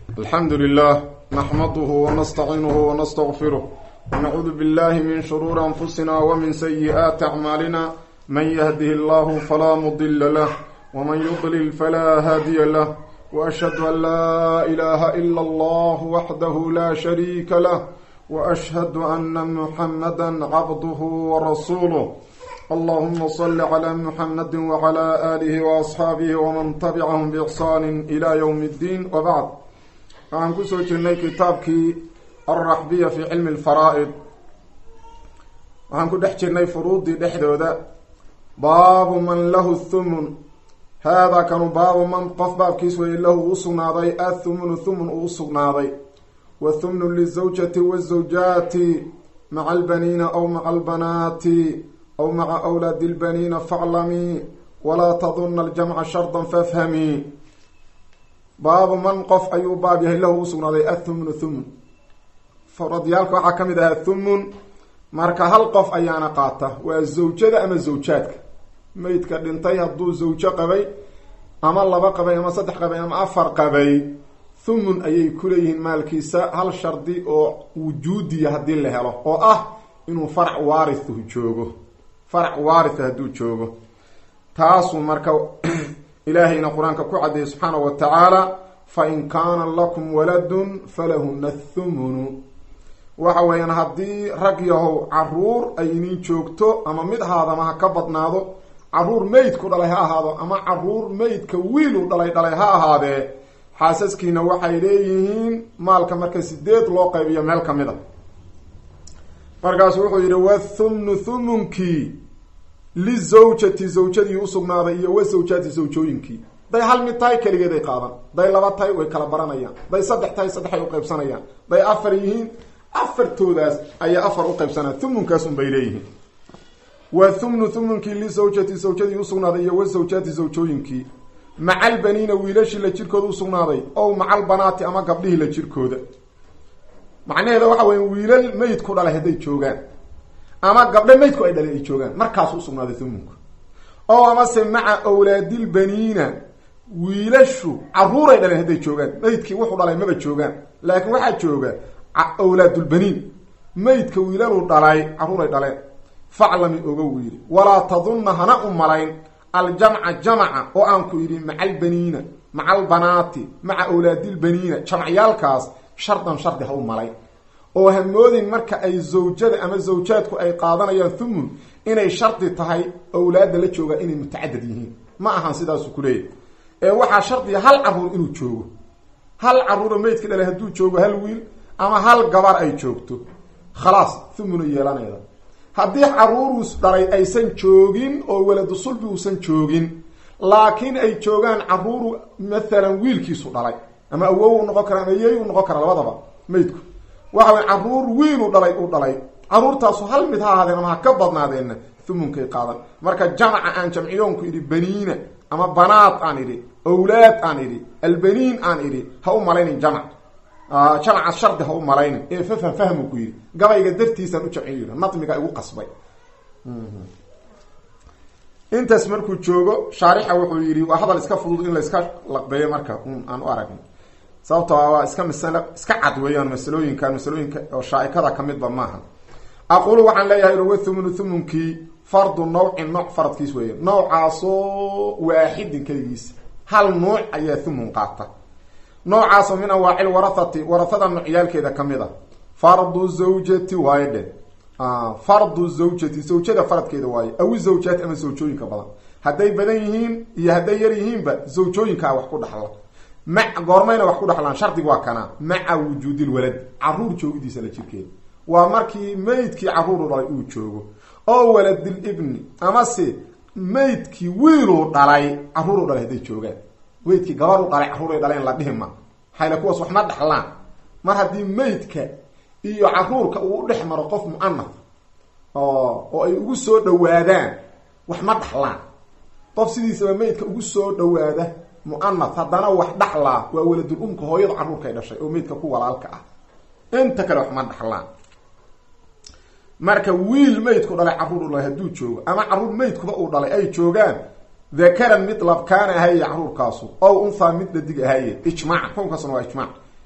الحمد لله نحمده ونستعينه ونستغفره ونعوذ بالله من شرور أنفسنا ومن سيئات أعمالنا من يهده الله فلا مضل له ومن يضلل فلا هادي له وأشهد أن لا إله إلا الله وحده لا شريك له وأشهد أن محمدا عبده ورسوله اللهم صل على محمد وعلى آله وأصحابه ومن تبعهم بإحسان إلى يوم الدين وبعد waxaan kusoo jirnay kitaabkii alraxbiya fi cilmi alfaraa'id waxaan ku dhex jirnay furuuddii dhexdooda baabu man lahu thumun haadaa kanu baabu man qof baabkiis weeye lahu uu sugnaaday athumunu thumun uu usugnaaday wa thumnu lizawjati wazawjaati maca albaniina aw maca albanaati aw maca awlaadi lbaniina faclamii walaa tadunna aljamca shardan fafhamii baabu man qof ayuu baab yahay lahu usugnaaday athumnu thumun faradyaalka waxaa ka mid ahaa thumun marka hal qof ayaana qaata waa zawjada ama zawjaadka meydka dhintay hadduu zawjo qabay ama laba qabay ama saddex qabay ama afar qabay thumun ayay kuleeyihiin maalkiisa hal shardi oo wujuudiya haddii la helo oo ah inuu farac waarithu joogo farac waaritha hadduu joogo taasuu marka ilaahayna qur-aanka ku caddeeyey subxaanahu wa tacaala fa in kaana lakum waladun falahuna thumunu waxa weeyaan haddii rag yahow caruur ay inin joogto ama mid ahaadama ha ka badnaado caruur meydku dhalay ha ahaado ama caruur meydka wiilu dhalay dhalay ha ahaadee xaasaskiina waxay leeyihiin maalka marka sideed loo qaybiyo meel ka mid a markaasu wuxuu yidhi wathumnu thumunkii lizawjati zawjadii usugnaaday iyo wa zawjaati zawjooyinkii day hal mid tahay keligeeday qaadan day laba tahay way kala baranayaan day saddex tahay saddexay uqaybsanayaan day afar yihiin afartoodaas ayaa afar uqaybsanaya thumunkaas un bay leeyihiin wa thumnu thumunkii lizawjati zawjadii usugnaaday iyo wa zawjaati zawjooyinkii maca albaniina wiilashii la jirkooda usugnaaday ow maca albanaati ama gabdhihii la jirkooda macnaheeda waxa weya wiilal meydku dhalay hadday joogaan ama gabdho meydku ay dhalay ay joogaan markaasu usugnaaday thumunku oo amase maca awlaadilbaniina wiilashu caruuray dhaleen hadday joogaan meydkii wuxuu dhalay maba joogaan laakiin waxaa jooga awlaadulbaniin meydka wiilaluu dhalay caruuray dhaleen faclami oga wiili walaa tadunna hana u malayn aljamca jamaca oo aan ku yidhi maca albaniina maca albanaati maca awlaadilbaniina jamcyaalkaas shardan shardi ha u malayn oo hamoodin marka ay zawjada ama zawjaadku ay qaadanayaan thumun inay shardi tahay awlaadda la joogaa inay mutacadad yihiin ma ahan sidaasu kuleeyahy ee waxaa shardiya hal caruur inuu joogo hal caruuro meydka dhalay hadduu joogo hal wiil ama hal gabar ay joogto khalaas thumuna yeelanayda haddii caruurus dhalay aysan joogin oo waladu sulbi uusan joogin laakiin ay joogaan caruuru mathalan wiilkiisu dhalay ama awow u noqon kara ama yey u noqon kara labadaba meydku waxa way caruur wiinu dhalay u dhalay caruurtaasu hal mid ha ahaadeen ama ha ka badnaadeenna thumunkay qaadan marka jamaca aan jamciyoonku idhi baniina ama banaad aan idhi awlaad aan idhi albaniin aan idhi ha u malaynin jamac jamaca shardi ha u malaynin ee fafham fahmu ku yidhi gabayga dartiisaan u jamciyo nadmiga igu qasbay intaas markuu joogo shaarixa wuxuu yidhi waa hadal iska fudud in la iska laqbeeyo marka un aan u aragn sababto waa iska masalo iska cad weeyaan masalooyinkan masalooyinka oo shaaikada ka midba maaha aqulu waxaan leeyahay wa thumunu thumunkii fardu nawcin nooc faradkiis weeya noocaasoo waaxidin keligiisa hal nuuc ayaa thumun qaata noocaasoo min anwaacil warathati warathada noocyaalkeeda ka mid a fardu zawjati waaye dhe fardu zawjati zawjada faradkeeda waaye awi zawjaati ama zawjooyinka badan hadday badan yihiin iyo hadday yar yihiinba zawjooyinkaa wax ku dhaxla ma goormayna wax ku dhaxlaan shardig waa kana maca wujuudi lwalad caruur joogidiisa la jirkeeda waa markii meydkii caruuru dhalay uu joogo oo waladilibni amase meydkii wiiluu dhalay caruuru dhalay hadday joogaan meydkii gabaru dhalay caruuray dhaleen la dhihima hayla kuwaas wax ma dhaxlaan mar haddii meydka iyo caruurka uu u dhex maro qof mu'anaf oo ay ugu soo dhawaadaan wax ma dhaxlaan qof sidiisaba meydka ugu soo dhawaada mu'anaf haddana wax dhaxlaa waa waladul umka hooyada caruurkay dhashay oo meydka ku walaalka ah inta kale wax ma dhaxlaan marka wiil meydku dhalay caruur u dhalay hadduu joogo ama caruur meydkuba uu dhalay ay joogaan dakaran mid labkaana ahaye caruurkaasu ow unthaa mid dhadig ahaye ijmaac kownkaasna waa ijmaac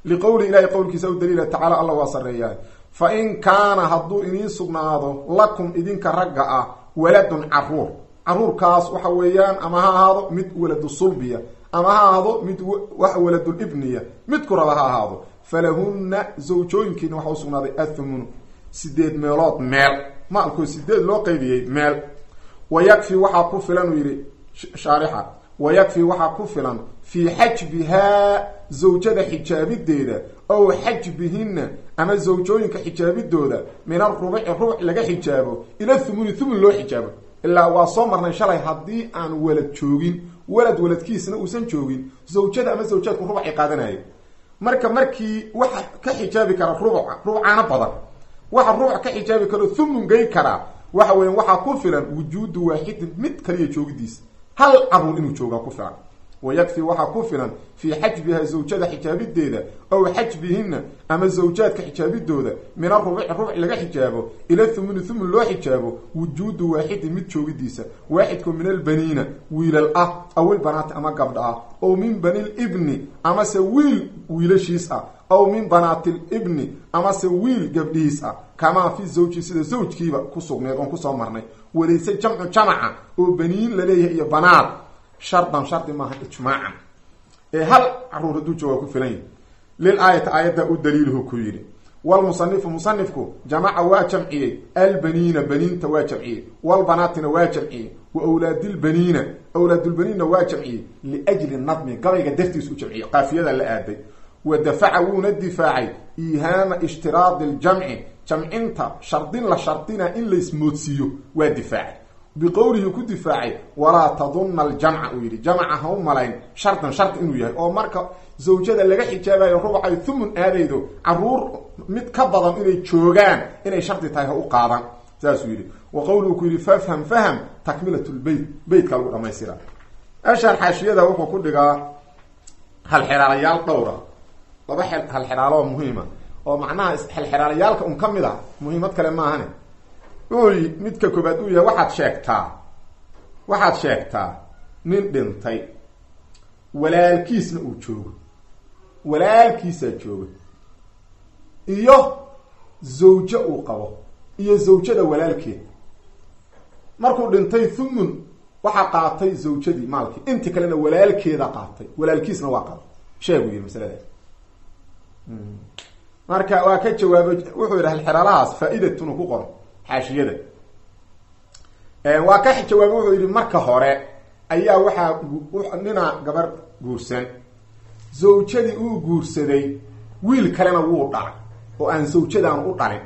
liqowli ilahi qowlkiisa u daliila tacaala alla waa sarreeyahay fa in kaana hadduu idiin sugnaado lakum idinka ragga ah waladun caruur caruurkaas waxa weeyaan ama ha ahaado mid waladu sulbiya ama ha ahaado mid wax waladul ibniya midku raba ha ahaado falahunna zawjooyinkiina waxa usugnaaday athumunu sideed meelood meel maalkoo sideed loo qaybiyey meel wa yakfi waxaa ku filan uu yidhi shaarixa wa yakfi waxaa ku filan fii xajbihaa zawjada xijaabideeda ow xajbihinna ama zawjooyinka xijaabidooda min arubuci rubuc laga xijaabo ila thumuni thumun loo xijaabo ilaa waa soo marnay shalay haddii aan walad joogin walad waladkiisna uusan joogin zawjada ama zawjaadku rubucay qaadanaya marka markii waxa ka xijaabi kara rubuca rubucaana badan waxa rubuc ka xijaabi karo thumun gey karaa waxa weya waxaa ku filan wujuudu waaxidin mid kaliya joogidiisa hal caruur inuu joogaa ku filan wa yakfi waxaa ku filan fii xajbiha zawjada xijaabideeda ow xajbihinna ama zawjaadka xijaabidooda min arubuci rubuc laga xijaabo ila thumuni thumun loo xijaabo wujuudu waaxidin mid joogidiisa waaxidku min albaniina wiilal ah aw ilbanaati ama gabdha ah ow min bani libni amase wiil wiilashiis ah aw min banaati libni amase wiil gabdhihiis ah kamaa fi zawji sida zawjkiiba ku sugneed oon kusoo marnay walayse jamcu jamaca oo baniin laleeyahay iyo banaad shardan shardi maaha ijmaacan ee hal caruur hadduu jooga ku filan yahi lil aayati aayadda u daliiluhu ku yidhi wlmusanifu musanifku jamaca waa jamciyey albaniina baniinta waa jamciyey walbanaatina waa jamciyey wa wlaadilbaniina awlaadulbaniinna waa jamciyey liajli nadmi gabayga dartiis u jamciyey qaafiyada la aaday wa dafaca wuuna difaacay iihaama ishtiraadi ljamci jamcinta shardin la shardina in laismoodsiiyo waa difaacay biqowlihi ku difaacay walaa tadunna aljamca uu yidhi jamca ha u malayn shardan shardi inuu yahay oo marka zawjada laga xijaabayo rubucay thumun aadaydo caruur mid ka badan inay joogaan inay shardi tahay ha u qaadan saasuu yidhi wa qowluhu ku yidhi fafham faham takmilat lbeyt beytka lagu dhamaystira ashaan xaashiyada wuxuu ku dhigaa halxeraalayaal dhowra laba halxeraalo muhiima oo macnaha halxeraalayaalka un ka mid a muhiimad kale maahane uy midka koobaad uu yahay waxaad sheegtaa waxaad sheegtaa nin dhintay walaalkiisna uu joogo walaalkiisaa jooga iyo zawjo uu qabo iyo zawjada walaalkeed markuu dhintay thumun waxaa qaatay zawjadii maalkii inti kalena walaalkeeda qaatay walaalkiisna waa qaba sheegu yiri masaladaas marka waa ka jawaabay wuxuu yidhi halxeraalahaas faa-idatun ku qoro xaashiyada waa ka jawaabay wuxuu yidhi marka hore ayaa waxaa ninaa gabar guursan zawjadii uu guursaday wiil kalena wuu dhalay oo aan zawjadaan u dhalin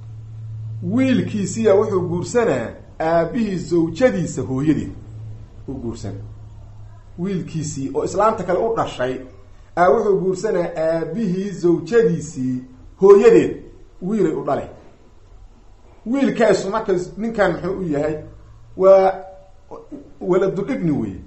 wiilkiisiya wuxuu guursanaa aabihii zawjadiisa hooyadeed u guursan wiilkiisii oo islaamta kale u dhashay a wuxuu guursanaa aabihii zawjadiisii hooyadeed wiilay u dhalay wiilkaasu marka ninkan muxuu u yahay waa waladul ibni weye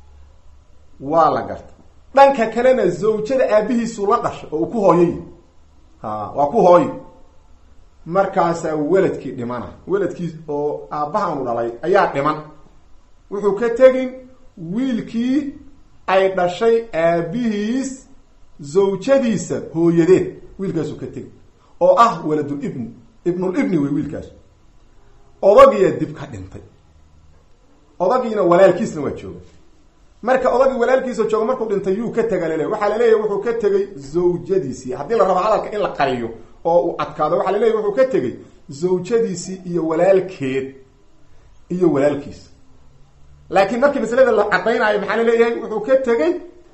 waa la garta dhanka kalena zawjada aabihiisuu la dhashay oo uu ku hooyay ha waa ku hooyo markaasaa weladkii dhimana weladkii oo aabbahaanu dhalay ayaa dhiman wuxuu ka tegin wiilkii ay dhashay aabihiis zawjadiisa hooyadeed wiilkaasuu ka tegin oo ah waladul ibni ibnulibni wey wiilkaas odagiyaa dib ka dhintay odagiina walaalkiisna waa jooga marka odagii walaalkiisa jooga markuu dhintay yuu ka tega laleeya waxaa laleeyahy wuxuu ka tegay zawjadiisii haddii la rabo hadalka in la qariyo oo uu adkaado waxaa laleeyahy wuxuu ka tegay zawjadiisii iyo walaalkeed iyo walaalkiis laakiin markii masalada la caddaynaayo maxaa laleeyahay wuxuu ka tegay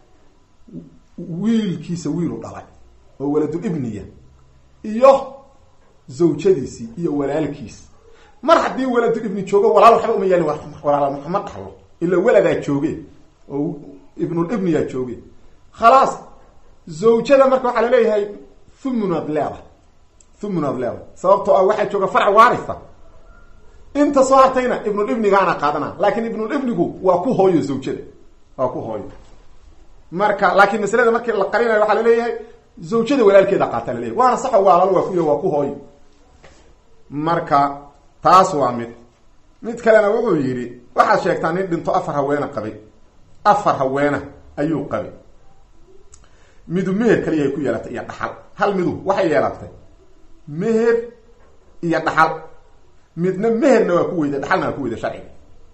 wiilkiisa wiilu dhalay oo waladul ibniya iyo zawjadiisii iyo walaalkiis mar haddii waladul ibni joogo walaal waxba uma yaalin walaal ma dhalo ila weladaa jooge oo ibnulibniyaa jooge khalaas zawjada marka waxaa laleeyahay thumunaad leedahay thumunaad leedahay sababtoo ah waxaa jooga farc waarisa inta soo hartayna ibnulibnigaana qaadana laakiin ibnulibnigu waa ku hooyo zawjada waa ku hooyo marka laakiin masalada markii la qarinayo waxaa laleeyahay zawjada walaalkeeda qaata laleeyahy waana saxo waalal waa kuy waa ku hooyo marka taas waa mid mid kalena wuxuu yidhi waxaad sheegtaa nin dhinto afar haweena qabay afar haweena ayuu qabay midu meher kaliyahay ku yeelatay iyo dhaxal hal midu waxay yeelatay meher iyo dhaxal midna meherna waa ku weyday dhaxalna waa ku weyday sharciga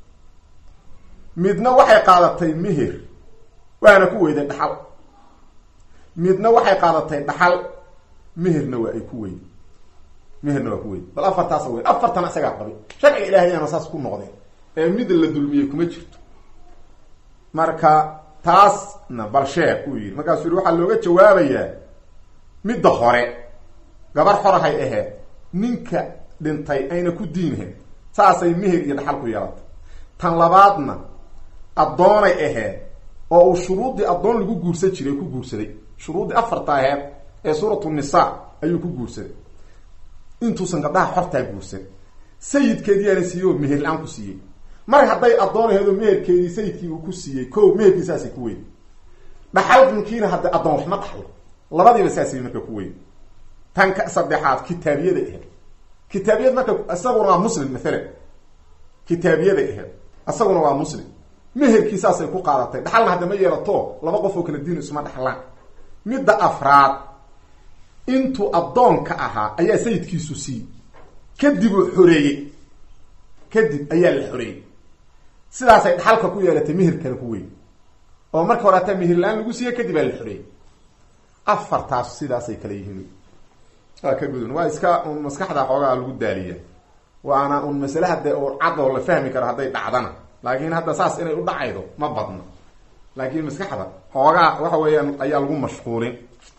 midna waxay qaadatay meher waana ku weyday dhaxal midna waxay qaadatay dhaxal meherna waa ay ku weyday meherna waa ku weyday bal afartaasa wey afartana isagaa qabay sharciga ilaahayana saas ku noqdeen ee mid la dulmiyey kuma jirto marka taasna bal sheeg uu yidhi markaasuu yihi waxaa looga jawaabayaa midda hore gabar xorahay aheed ninka dhintay ayna ku diinhayn saasay meher iyo dhaxal ku yeelatay tan labaadna addoonay aheed oo uu shuruuddii addoon lagu guursan jiray ku guursaday shuruuddii afarta aheed ee suuratu nisaa ayuu ku guursaday intuusan gabdhaha xortaa guursan sayidkeediyaana siiyey oo meher la-aan ku siiyey mar hadday addoon aheed oo meherkeedii sayidkii uu ku siiyey ko meherkii saasay ku weyn dhaxalkinkiina hadda addoon waxma dhaxlo labadiiba saasay marka ku weyn tan ka saddexaad kitaabiyada aheed kitaabiyad marka isaguna waa muslim maalan kitaabiyada aheed isaguna waa muslim meherkii saasay ku qaadatay dhaxalna hadda ma yeelato laba qof oo kala diin isma dhaxlaan midda afraad intuu addoonka ahaa ayaa sayidkiisu siiyey kadib uu xoreeyey kadib ayaa la xoreeyey sidaasay dhaxalka ku yeelatay meherkana ku weyn oo marka hore hataa meher la-aan lagu siiye kadib aa la xoreeyey afartaas sidaasay kala yihiin waa ka gudun waa iska un maskaxda xoogaa lagu daaliya waana un masale hadde oo cad oo la fahmi karo hadday dhacdana laakiin hadda saas inay u dhacaydo ma badno laakiin maskaxda xoogaa waxa weeyaan ayaa lagu mashquulin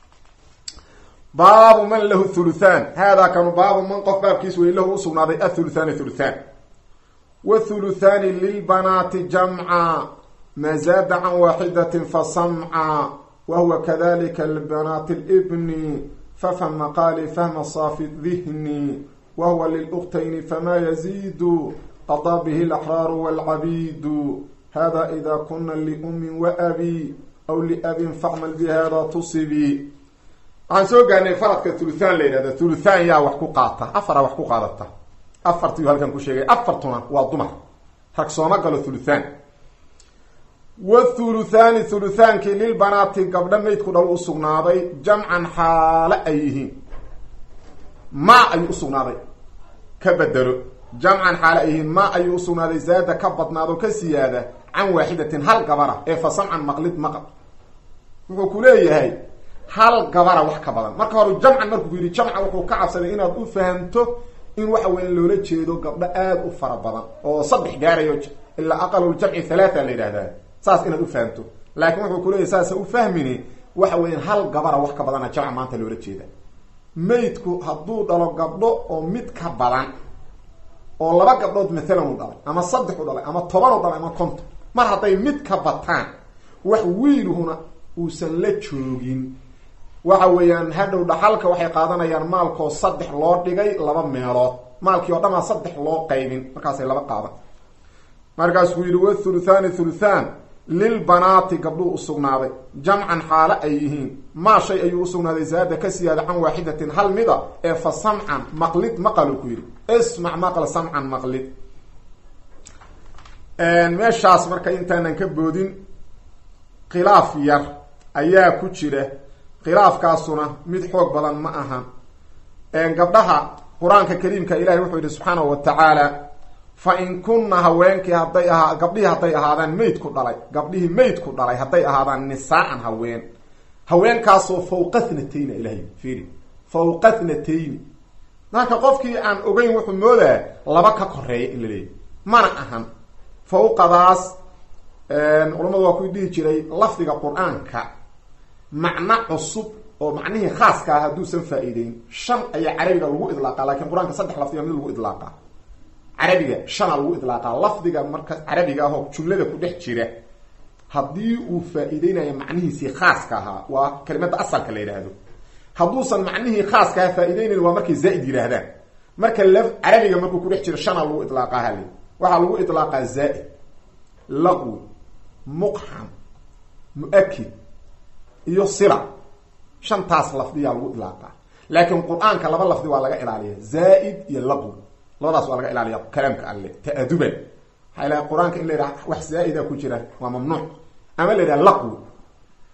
baabu man lahu thuluthan haadaa kanu baabu man qof baabkiis wey lahu usugnaaday athuluthani thuluthan wathuluthani lilbanaati jamca ma zaada can waaxidatin fasamca wahuwa kadalika libanaati libni fafham maqaali fahma saafi dihni wahuwa liluktayni fama yaziidu qadaa bihi alaxraaru walcabiidu hada ida kuna liumin waabi aw liabin facmal bihada tusibi waxaan soo gaarnay faradka thuluthan la yidhahda thuluthan yaa wax ku qaata afara wax ku qaadata afartiyu halkan ku sheegay afartuna waa dumar rag sooma galo thuluthan wathuluthani thuluthaankii lilbanaati gabdho maydku dhal usugnaaday jamcan xaale ay yihiin ma ayuu usugnaaday ka bedelo jamcan xaale ay yihiin ma ayuu usugnaaday zaada ka badnaado ka siyaada can waaxidatin hal gabara ee fa samcan maqlid maqal wuxuu ku leeyahay hal gabara wax ka badan marka hore jamcan markuu ku yidhi jamca wuxuu ka cabsaday inaad u fahamto in waxa weya loola jeedo gabdho aada u fara badan oo saddex gaarayo ilaa aqaluljamci halaata la yidhahdaa saas inaad u fahamto laakiin wuxuu kuleeyahy saasa u fahmini waxa weeyaan hal gabara wax ka badana jamca maanta loola jeeda maydku hadduu dhalo gabdho oo mid ka badan oo laba gabdhood mathalan u dhalay ama saddex u dhalay ama toban u dhalay ama konton mar hadday mid ka bataan wax wiiluhuna uusan la joogin waxa weeyaan hadhow dhaxalka waxay qaadanayaan maalkoo saddex loo dhigay laba meelood maalkii oo dhamaa saddex loo qaybin markaasay laba qaadan markaasuu yidhi wathuluthani thuluthan lilbanaati gabdhuu usugnaaday jamcan xaale ay yihiin maa shay ayuu usugnaaday zaada ka siyaada can waaxidatin hal mida ee fa samcan maqlid maqaluu ku yidhi ismac maql samcan maqlid meeshaas marka intaanan ka boodin khilaaf yar ayaa ku jira khilaafkaasuna mid xoog badan ma ahan gabdhaha qur-aanka kariimka ilahi wuxuu yihi subxaanahu wa tacaala fa in kunna haweenkii hadday ahaa gabdhihii hadday ahaadaan mayd ku dhalay gabdhihii mayd ku dhalay hadday ahaadaan nisaa-an haween haweenkaasoo fawqa thnatayna ilahay fiiri fawqa thnatayni marka qofkii aan ogeyn wuxuu moodaa laba ka koreeya in la leeyahy mana ahan fawqadaas culamadu waa ku dhihi jiray lafdiga qur-aanka macno cusub oo macnihii khaaska ah hadduusan faa-iideyn shan ayaa carabiga lagu idlaaqa lakin qur-aanka saddex lafdiga mid lagu idlaaqa carabiga shana lagu idlaaqaa lafdiga marka carabiga ahoo jumlada ku dhex jira haddii uu faa-iideynayo macnihiisii khaaska ahaa waa kelimada asalka la yidhaahdo hadduusan macnihii khaaska ahaa faa-ideynayn waa markay zaa-id yidhaahdaan marka la carabiga markuu kudhex jiro shana lagu idlaaqaa hali waxaa lagu idlaaqaa zaa-id laqwi muqxam mu-akid iyo sila shantaas lafdiyaa lagu idlaaqaa laakiin qur-aanka laba lafdi waa laga ilaaliya zaa-id iyo laqwi labadaas waa laga ilaaliya kalaamka alle ta-aduban waxaa ilaha qur-aanka in la yidhaha wax zaa-ida ku jira waa mamnuuc ama la yidhaha laqwi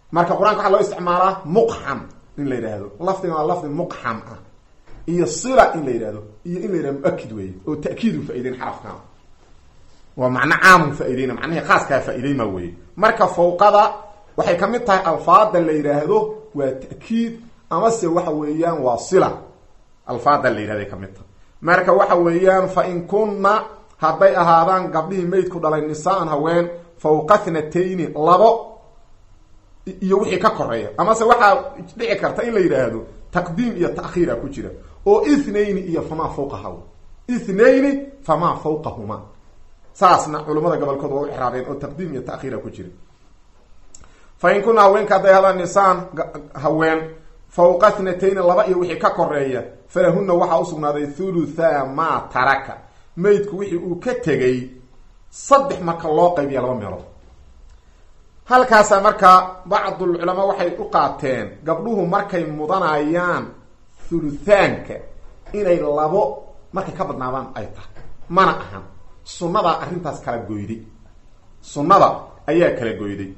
marka qur-aanka waxaa loo isticmaalaa muqxam in la yidhaahdo lafdiga waa lafdi muqxam ah iyo sila in la yidhahdo iyo in la yidhahdo muakid weeye oo ta'kiidu faa'ideyn xarafkan waa macno caamu faa'iideyna macnihii khaaskaa faa'iideyma weye marka fawqada waxay kamid tahay alfaada la yidhaahdo waa ta'kiid amase waxa weeyaan waa sila alfaada la yidhahday kamid tahay marka waxa weeyaan fa in kunna hadday ahaadaan gabdhihii maydku dhalay nisaan haween fawqa thnatayni labo iyo wixii ka koreeya amase waxaa dhici karta in la yidhaahdo taqdiim iyo ta'khiira ku jira oo ithnayni iyo famaa fawqaha ithnayni famaa fawqahuma saasna culamada gobolkood waa u ixraabeen oo taqdiim iyo ta'khiira ku jira fa in kunna haweenka hadday hadaan nisaan haween fawqa thnatayni laba iyo wixii ka koreeya falahuna waxaa usugnaaday thulutha maa taraka maydku wixii uu ka tegay saddex marka loo qaybiya laba meelood halkaasa markaa bacdulculamaa waxay u qaateen gabdhuhu markay mudanayaan thuluthaanka inay labo markay ka badnaadaan ay tahay mana ahan sunnadaa arrintaas kala goyday sunnada ayaa kala goyday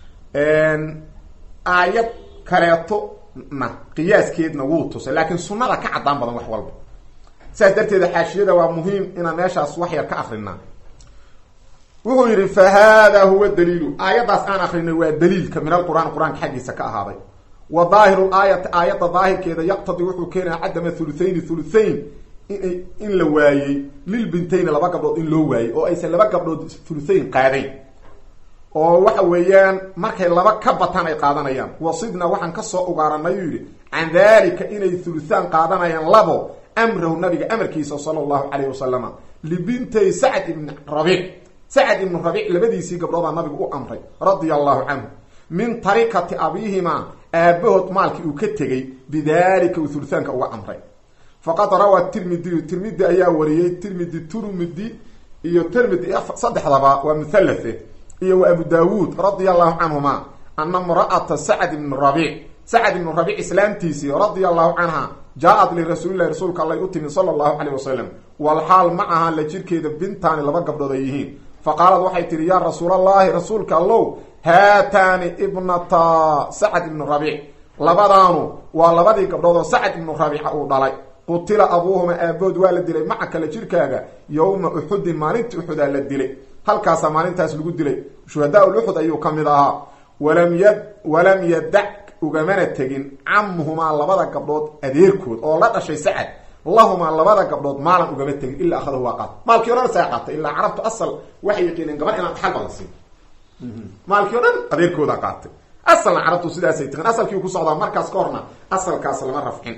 aayad kaleeto na qiyaaskeedna wuu tusay laakiin sunnada ka caddaan badan wax walba saas darteeda xaashiyada waa muhiim inaan meeshaas wax yar ka akrinaa wuxuu yidhi fa hada huwa daliilu aayaddaas aan akrinay waa daliilka min alqur'aan qur-aanka xaggiisa ka ahaaday wa daahiru laayati aayadda daahirkeeda yaqtadii wuxuu keenaya cadama thuluthayni thuluthayn inay in la waayey lilbintayni laba gabdhood in loo waayey oo aysan laba gabdhood thuluthayn qaadayn oo waxa weeyaan markay laba ka bataan ay qaadanayaan wasidna waxaan kasoo ugaaranay uu yidhi can dalika inay thuluthaan qaadanayaan labo amrahu nabiga amarkiisa sala allahu calayh wasalama libintay sacd ibni rabiic sacd ibnu rabiic labadiisii gabdhoodaa nabigu u amray radia allahu canhu min tarikati abiihimaa aabahood maalkii uu ka tegey bidalika uu thuluthaanka uga amray faqad rawaa tirmidiyu tirmidi ayaa wariyey tirmidi turmidi iyo tirmidi saddexdaba waa muhallathe iyo wa abu daawuud radia allahu canhuma ana mra'ata sacd ibni rabiic sacd ibnu rabiic islaamtiisii radia allahu canha jaa-ad lirasuulilahi rasuulka allay u timi sala allahu calayh wasalam walxaal ma aha la jirkeeda bintaani laba gabdhood ay yihiin faqaalad waxay tihi yaa rasuulallahi rasuulka allow haataani ibnata sacd ibnu rabiic labadaanu waa labadii gabdhood oo sacd ibnu rabiica uu dhalay qutila abuuhuma aabood waa la dilay maca kale jirkaaga yowma uxudin maalintii uxudaa la dilay halkaasaa maalintaas lagu dilay shuhadaa luxud ayuu ka mid ahaa walam yad walam yadac ugamana tegin camuhumaa labada gabdhood adeerkood oo la dhashay sacad lahumaa labada gabdhood maalan ugama tegin ilaa akhadahu waa qaata maalkii o dhan saa qaatay ilaa carabtu asal waxay yaqiineen gabadh inaan dhaxalba la siin maalkii o dhan adeerkooda qaatay asalna carabtu sidaasay tiqin asalkii ku socdaa markaas ka horna asalkaas lama rafcin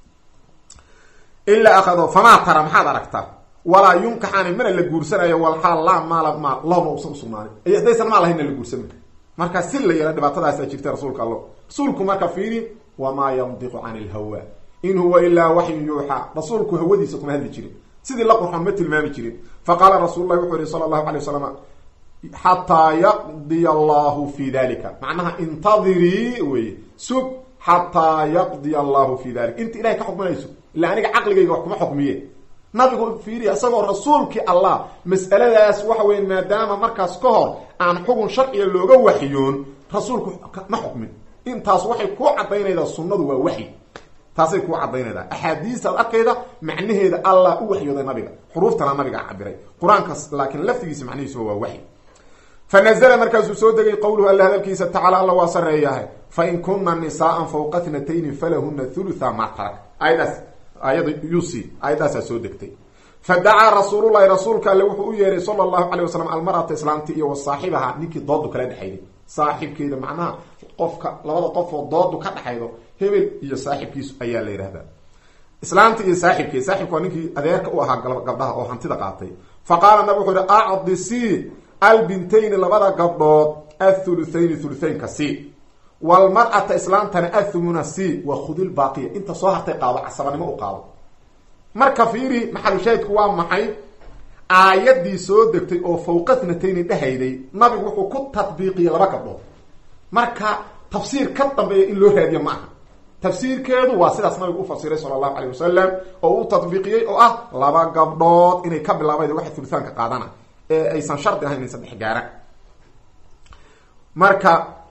ilaa akhadahu famaa tara maxaad aragtaa walaa yunkaxaani mana la guursanayo walxaal laa maala maal lahuma usan usugnaanin ay haddaysan maal lahaynna la guursama markaa si la yeela dhibaatadaasa jirta rasuulka allo rasuulku marka fiiri wamaa yandiqu cani ilhawa in huwa ilaa waxyun yuuxaa rasuulku hawadiisa kuma hadli jirin sidii la qurxon ma tilmaami jirin faqaala rasuul lahi wuxuu yihi sala allahu alay wasalam xataa yaqdiya allahu fi dalika macnaha intadirii weye sug xataa yaqdiya allahu fi dalik inta ilahay ka xukminayso illa aniga caqligayga wax kuma xukmiye nabigu fiiriya isagoo rasuulkii allah mas'aladaas waxa weya maadaama markaas ka hor aan xugun sharciga looga waxyoon rasuulku ma xukmin intaas waxay kuu cadaynaydaa sunnadu waa waxyi taasay kuu cadaynaydaa axaadiistaad arkayda macnaheeda allah u waxyooday nabiga xuruuftana nabiga cabiray qur-aankas laakiin laftigiisa macnihiisuba waa waxyi fa nazla markaasuu soo degay qowluhu alla hadalkiisa tacaala alla waa sareeyahay fain kuna nisaaan fawqa tnatayni falahuna thulutha ma tarak ayadaas aayada yusi aayadaasaa soo degtay fa dacaa rasuululahi rasuulka alle wuxuu u yeeray sala allahu calay wasalam almarata islaamti iyo wa saaxibaha ninkii doodu kala dhexayday saaxibkeeda macnaha qofka labada qofoo doodu ka dhexaydo hebel iyo saaxibkiisu ayaa la yidhahdaa islaamta iyo saaxibkeed saaxibka waa ninkii adeerka u ahaa gabdhaha oo hantida qaatay fa qaala nabig wuxuu yihi acdisii albintayni labada gabdhood athuluthayni thuluthaynka si walmar'ata islaamtana athumuna si wa khudil baaqiya inta soo hartay qaado casabanimo u qaado marka fiiri maxalushaahidku waa maxay aayaddii soo degtay oo fawqa thnatayni dhehayday nabigu wuxuu ku tadbiiqiyey laba gabdhood marka tafsiir ka dambeeya in loo raadiyo ma aha tafsiirkeedu waa sidaas nabigu u fasiray sala allahu calay wasalam oo u tadbiiqiyey oo ah laba gabdhood inay ka bilaabayd waxa thuluthaanka qaadana ee aysan shardi ahayn in saddex gaara marka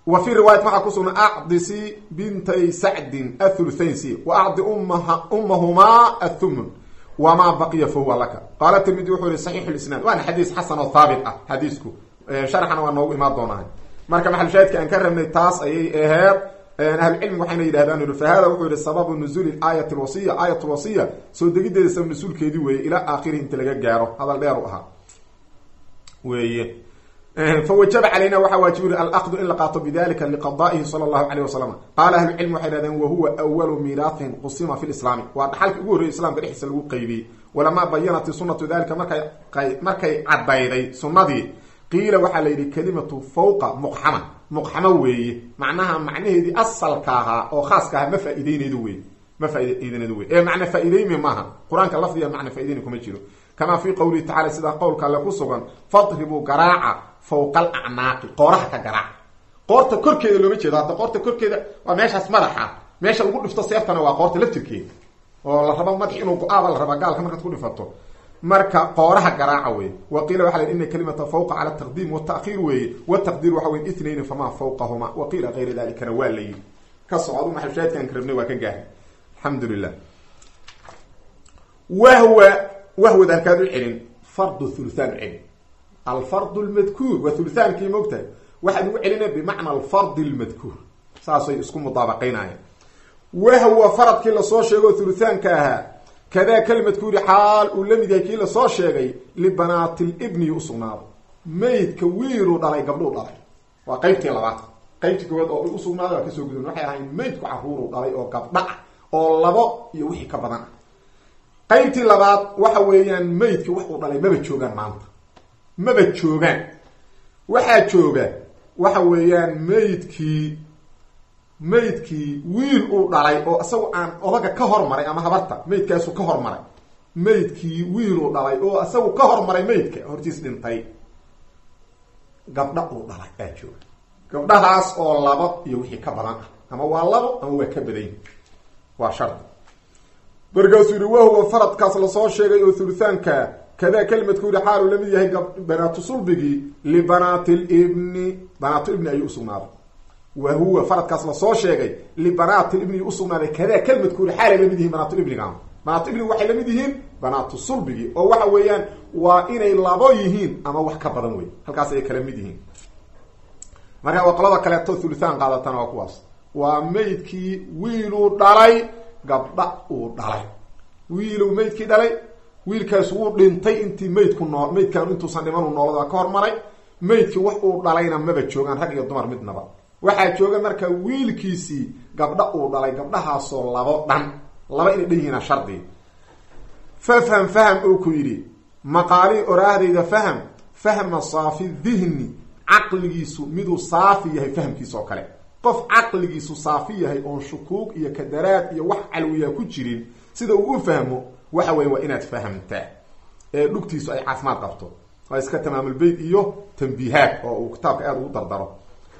wa fii riwaayat waxaa ku sugna acdisi bintay sacdin athuluthayn si wa acdi ummahumaa athumun wamaa baqiya fahuwa laka qaala tirmidi wuxuu yihi saxiixu lisnaad waana xadiis xasan oo haabit ah xadiisku sharxana waa noogu imaan doonaa marka maxalshaahidka aan ka rabnay taas ayay aheed ahlucilmiga waxayna yidhahdaan fa hada wuxuu yihi sababu nuzuuli aayat lwasiya aayat lwasiya soo degideeda sabab nusuulkeedii weeye ilaa aakhirihi inta laga gaaro hadal dheer u ahaa weeye fawajaba calayna waxaa waajibi alaqdu in la qaato bidalika liqadaa'ihi sala allahu alayh wasalam qaala ahlucilmi waxay dhahdeen wahuwa awalu miiraathin qusima fi lislaami waa dhaxalkii ugu horreyay islamka dhexdiisa lagu qeybiyey walamaa bayanat sunatu dalika markay markay caddayday sunnadii qiila waxaa la yidhi kalimatu fawqa muqxama muqxamo weeye macnaha macnaheedii asalka ahaa oo khaaska ahaa ma faa-ideyneedu wey ma faa-ideyneedu wey ee macna faa-ideymi maaha qur-aanka lafdiga macna faa-ideyni kuma jiro kamaa fii qowlihi tacala sidaa qowlka alle ku sugan fadribuu garaaca fawqa alacnaaqi qooraha ka garaaca qoorta korkeeda looma jeedo hadda qoorta korkeeda waa meeshaas madaxa meesha lagu dhifto seeftana waa qoorta laftirkeeda oo la rabo madax inuu go-aaba la rabaa gaalka markaad ku dhifato marka qooraha garaaca wey wa qiila waxa la ina kalimata fawqa cala taqdiim wata'khiir weeye wataqdiir waxa wey itnayn famaa fawqahuma wa qiila gayra dalikana waa la yidhi ka socdu maxalshaadkaan ka rabnay waa ka gaahay alxamdu lilah wahwa wahwad halkaad u celin fardu thuluthaan u celin alfardu lmadkuur waa thuluthaankii moogtahay waxaad ugu celina bimacna alfardi lmadkuur saasay isku mudaabaqaynayaan wahwa faradkii lasoo sheego thuluthaanka ahaa kadaa kalimadkuuri xaal uu la mid yahay kii lasoo sheegay libanaati libni usugnaado maydka wiiluu dhalay gabdhuu dhalay waa qeybtii labaad qeybtii koowaad oo usugnaaday waa kasoo gudun waxay ahayn maydku caruuruu dhalay oo gabdha ah oo labo iyo wixii ka badan ah qeybtii labaad waxa weeyaan maydkii wax uu dhalay maba joogaan maanta maba joogaan waxaa jooga waxa weeyaan maydkii maydkii wiil uu dhalay oo isagu aan odaga ka hormaray ama habarta maydkaasu ka hormaray maydkii wiil uu dhalay oo isagu ka hormaray maydka hortiis dhintay gabdha uu dhalay aa jooga gabdhahaas oo labo iyo wixii ka badan ah ama waa labo ama waa ka badan waa shardi markaasuu yihi wahuwa faradkaas lasoo sheegay oo thuluthaanka kadaa kelimadku yihi xaaluu lamid yahay banaatu sulbigii libanaati libni banaatu ibni ayuu usugnaaday wa huwa faradkaas lasoo sheegay libanaati ibni usugnaaday kadaa kelimadku yihi xaalay lamid yihiin banaatu ibniga banaatu ibniga waxay lamid yihiin banaatu sulbigii oo waxa weeyaan waa inay labo yihiin ama wax ka badan wey halkaas ay kala mid yihiin marka waa qolada kaleeto thuluthaan qaadatana waa kuwaas waa maydkii wiiluu dhalay gabdha uu dhalay wiiluu maydkii dhalay wiilkaas wuu dhintay intii maydku nool maydkan intuusan dhimanu noolada ka hormaray maydkii wax uu dhalayna maba joogaan rag iyo dumar midnaba waxaa jooga marka wiilkiisii gabdha uu dhalay gabdhahaasoo labo dhan laba inay dhan yihiina shardi fafham faham uu ku yidhi maqaalii oraahdayda faham fahma saafi dihni caqligiisu miduu saafi yahay fahamkiisa oo kale qof caqligiisu saafi yahay oon shukuug iyo kadaraad iyo wax calwiyaa ku jirin sida uu u fahmo waxa weya waa inaad fahamtaa ee dhugtiisu ay caafimaad qabto waa iska tamaamulbeyt iyo tambiihaad oo uu kitaabka aada ugu dardaro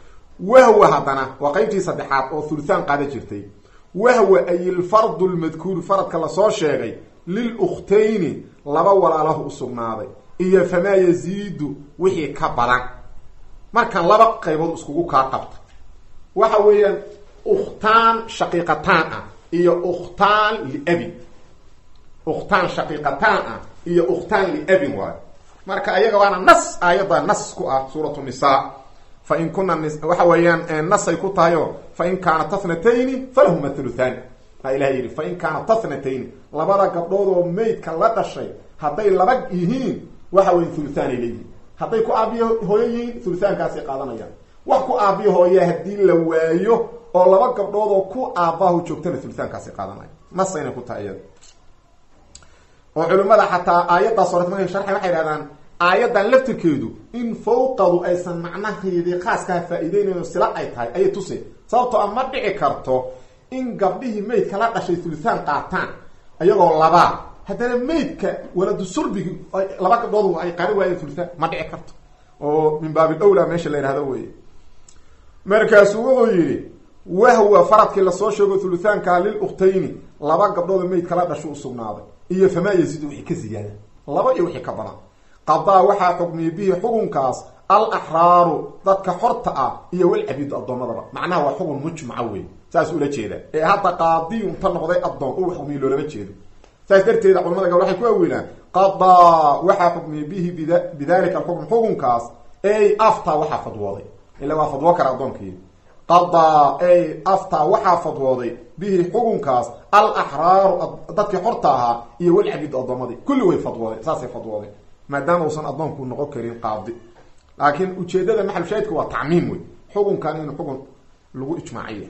wahwa haddana waa qeybtii saddexaad oo thuluthaan qaada jirtay wahwa ay ilfardu lmadkuuru faradka lasoo sheegay lilukhtayni laba walaalahu usugnaaday iyo famaa yaziidu wixii ka badan markan laba qaybood iskugu kaa qabta waxa weeyaan ukhtaan shaqiiqataan ah iyo ukhtaan liabin ukhtaan shaqiiqataan ah iyo ukhtaan liabin waayo marka ayaga waana nas aayadda nas ku ah suuratu nisaa fa in kuna waxa weeyaan nasay ku tahayo fa in kaanat tathnatayni falahuma thuluthani aa ilaha yidhi fa in kaanat tathnatayni labada gabdhood oo maydka la dhashay hadday laba yihiin waxa weya thuluthaanay leeyihiin hadday ku aabiyo hooyo yihiin thuluthaankaasay qaadanayaan wax ku aabiyo hooya haddii la waayo oo laba gabdhood oo ku aabbahu joogtana thuluthaankaasay qaadanaya nasayna ku tahay iyada oo culimmada xataa aayaddaas hore markay sharxay waxay dhahdaan aayaddan laftirkeedu in fawqadu aysan macnaheedii khaaskaha faa-iideynayn sila ay tahay ayay tusay sababtoo a ma dhici karto in gabdhihii maydka la dhashay thuluthaan qaataan iyagoo labaa haddana maydka waladu sulbigi laba gabdhood ay qaari waayeen thuluthaan ma dhici karto oo min baabil awla meesha la yidhahdo wey markaasuu wuxuu yidhi wahwa faradkii lasoo sheego thuluthaankaa lilukhtayni laba gabdhood maydka la dhasho usugnaaday iyo famaa yaziidu wixii ka ziyaada laba iyo wixii ka badan qadaa waxaa xukmiyey bihi xukunkaas alaxraaru dadka xorta ah iyo walcabiidu addoommadaba macnaha waa xugun mujmaca wey saas ula jeeda ee hadda qaadiyun ta noqday addoon u xukmiye loolama jeedo saas darteeda culamada gabl waxay ku awilaan qadaa waxaa xukmiyey bihi bidalika alxukm xukunkaas ey afta waxaa fadwooday ila waa fadwo kara addoonkii qadaa ey afta waxaa fadwooday bihi xukunkaas alaxraaru dadkii xorta ahaa iyo walcabiidu addoommadii kulli way fadwoodeen saasay fadwoodeen maadaama uusan addoonku noqon karin qaadi laakiin ujeedada maxalshaahidka waa tacmiim wey xukunkan in xukun lagu ijmaaciya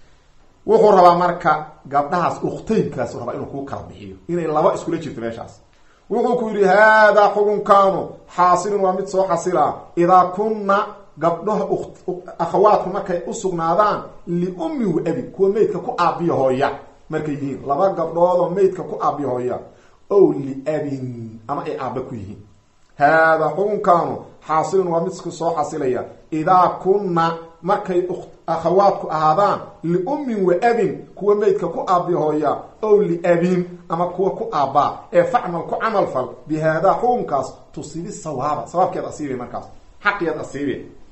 wuxuu rabaa marka gabdhahaas ukhtaynkaas rabaa inuu kuu kala bixiyo inay laba iskula jirto meeshaas wuxuu ku yidhi haadaa xukunkaanu xaasilun waa mid soo xasila idaa kunna gabdhaha akhawaadku markay usugnaadaan liummi wa abi kuwa meydka ku aabiya hooya markay yihiin laba gabdhoodoo meydka ku aabiya hooya ow liabin ama ay aaba ku yihiin haadaa xukunkaanu xaasilun waa midku soo xasilaya idaa kunna markay akhawaadku ahaadaan liummin wa abin kuwa meydka ku aabiya hooya ow liabin ama kuwa ku aabbaa ee facmal ku camal fal bi haadaa xukunkaas tusibi sawaaba sawaabkeed asiibe markaas xaqiyaad asiibe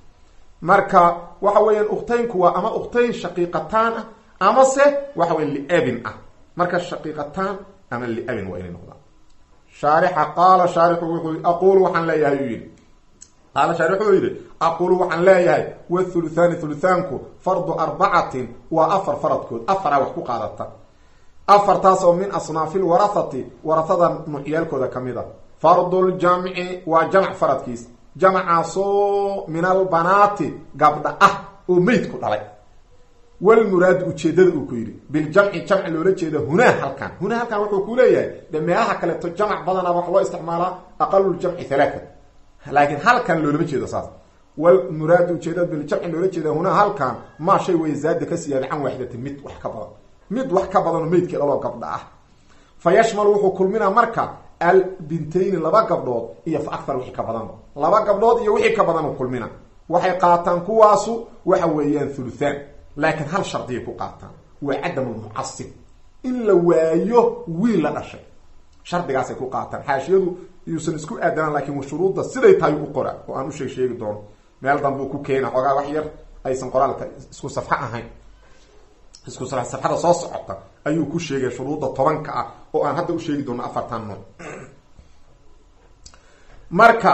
marka waxa weeyaan ukhtaynku waa ama ukhtayn shaqiiqataan ah amase waxa weya liabin ah marka shaqiiqataan ama liabin waa inay noqdaan shaarixa qaala shaarixu wuxuu aqulu waxaan leeyahay uu yidhi qaala shaarix wuxuu yidhi aqulu waxaan leeyahay wathuluthaani thuluthaanku fardu arbacatin waa afar faradkood afara wax ku qaadata afartaas oo min asnaafi lwarahati warahada nuucyaalkooda ka mid a farduljamci waa jamc faradkiis jamcaasoo min albanaati gabdha ah oo meydku dhalay walmuraadu ujeedada uu ku yidhi biljamci jamci loola jeeda hunaa halkan hunaa halkan wuxuu ku leeyahay de meelaha kaleeto jamc badana wax loo isticmaalaa aqaluljamci halaata laakiin halkan loolama jeedo saas walmuraadu ujeedada biljamci loola jeeda hunaa halkan maa shay way zaada ka siyaada can waaxidatin mid wax ka badan mid wax ka badanoo meydkii dhaloo gabdha ah fa yashmalu wuxuu kulminaa marka albintayni laba gabdhood iyo fa akthar wixii ka badanba laba gabdhood iyo wixii ka badan u kulmina waxay qaataan kuwaasu waxa weeyaan thuluthaan laakiin hal shardiyay ku qaataan waa cadam lmucasib in la waayo wiil la dhashay shardigaasay ku qaataan xaashiyadu yuusan isku aadanaan lakin shuruudda siday tahay u qora oo aan usheeg sheegi doono meel danbe u ku keena xoogaa wax yar aysan qoraalka isku safxo ahayn isku safxada soo socota ayuu ku sheegay shuruudda tobanka ah oo aan hadda u sheegi doono afartan nooc marka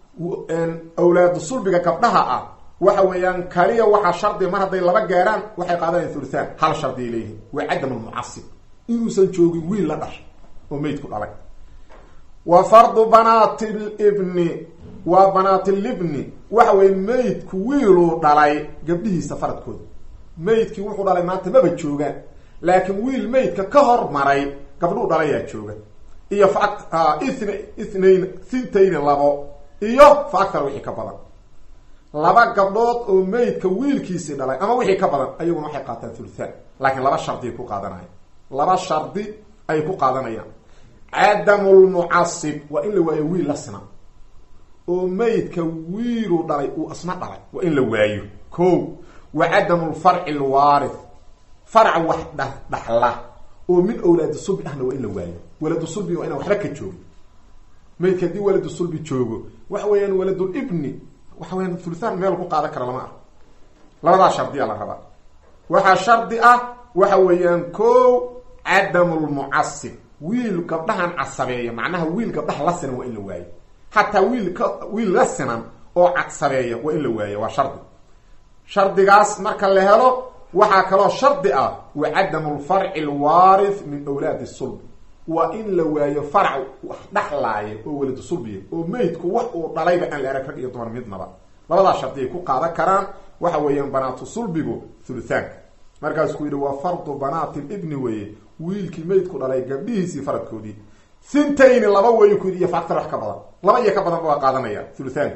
awlaadu sulbiga gabdhaha ah waxa weeyaan kaliya waxaa shardi mar hadday laba gaaraan waxay qaadanayan thuluthaan hal shardiay leeyihin waa cadam almucasib inuusan joogin wiil la dhashay oo meydku dhalay wa fardu banaati libni waa banaatilibni waxa weeye meydku wiiluu dhalay gabdhihiisa faradkooda meydkii wuxuu dhalay maanta maba joogaan laakiin wiil meydka ka hormaray gabdhuu dhalayaa jooga iyo fa ithn ithnayn thintayni labo iyo fa akthar wixii ka badan laba gabdhood oo meydka wiilkiisii dhalay ama wixii ka badan ayaguna waxay qaataan thuluthaan laakiin laba shardiay ku qaadanaya laba shardi ay ku qaadanayaan cadamu lmucasib waa in la waayo wiil la sina oo meydka wiiluu dhalay uu isna dhalay waa in la waayo ko wa cadamu lfarci lwaarith farc wax dh dhaxla oo min awlaadi sulbi ahna waa in la waayo waladu sulbi waa inaan waxba ka joogin meydka haddii waladu sulbi joogo waxa weeyaan waladulibni waxa weyaan thuluthaan meel ku qaadan kara lama ah labadaa shardiya la rabaa waxaa shardi ah waxa weeyaan ko cadamu lmucasib wiil gabdhahan casabeeya macnaha wiil gabdhaha la sinan waa in la waayo xataa wiil ka wiil la sinan oo casabeeya waa in la waayo waa shardi shardigaas marka la helo waxaa kaloo shardi ah wa cadamu lfarci lwaarith min awlaadi sulbi waa in la waayo farac wax dhaxlaaya oo waladu sulbiya oo meydku wax uu dhalayba aan la arag rag iyo dumar midnaba labadaa shardi ay ku qaadan karaan waxa weeyaan banaatu sulbigu thuluthaanka markaas ku yidhi waa fardu banaati libni weeye wiilkii meydku dhalay gabdhihiisii faradkoodii thintayni laba weeyu ku yidhi iyo faaktar wax ka badan laba iyo ka badanba waa qaadanaya thuluthaanka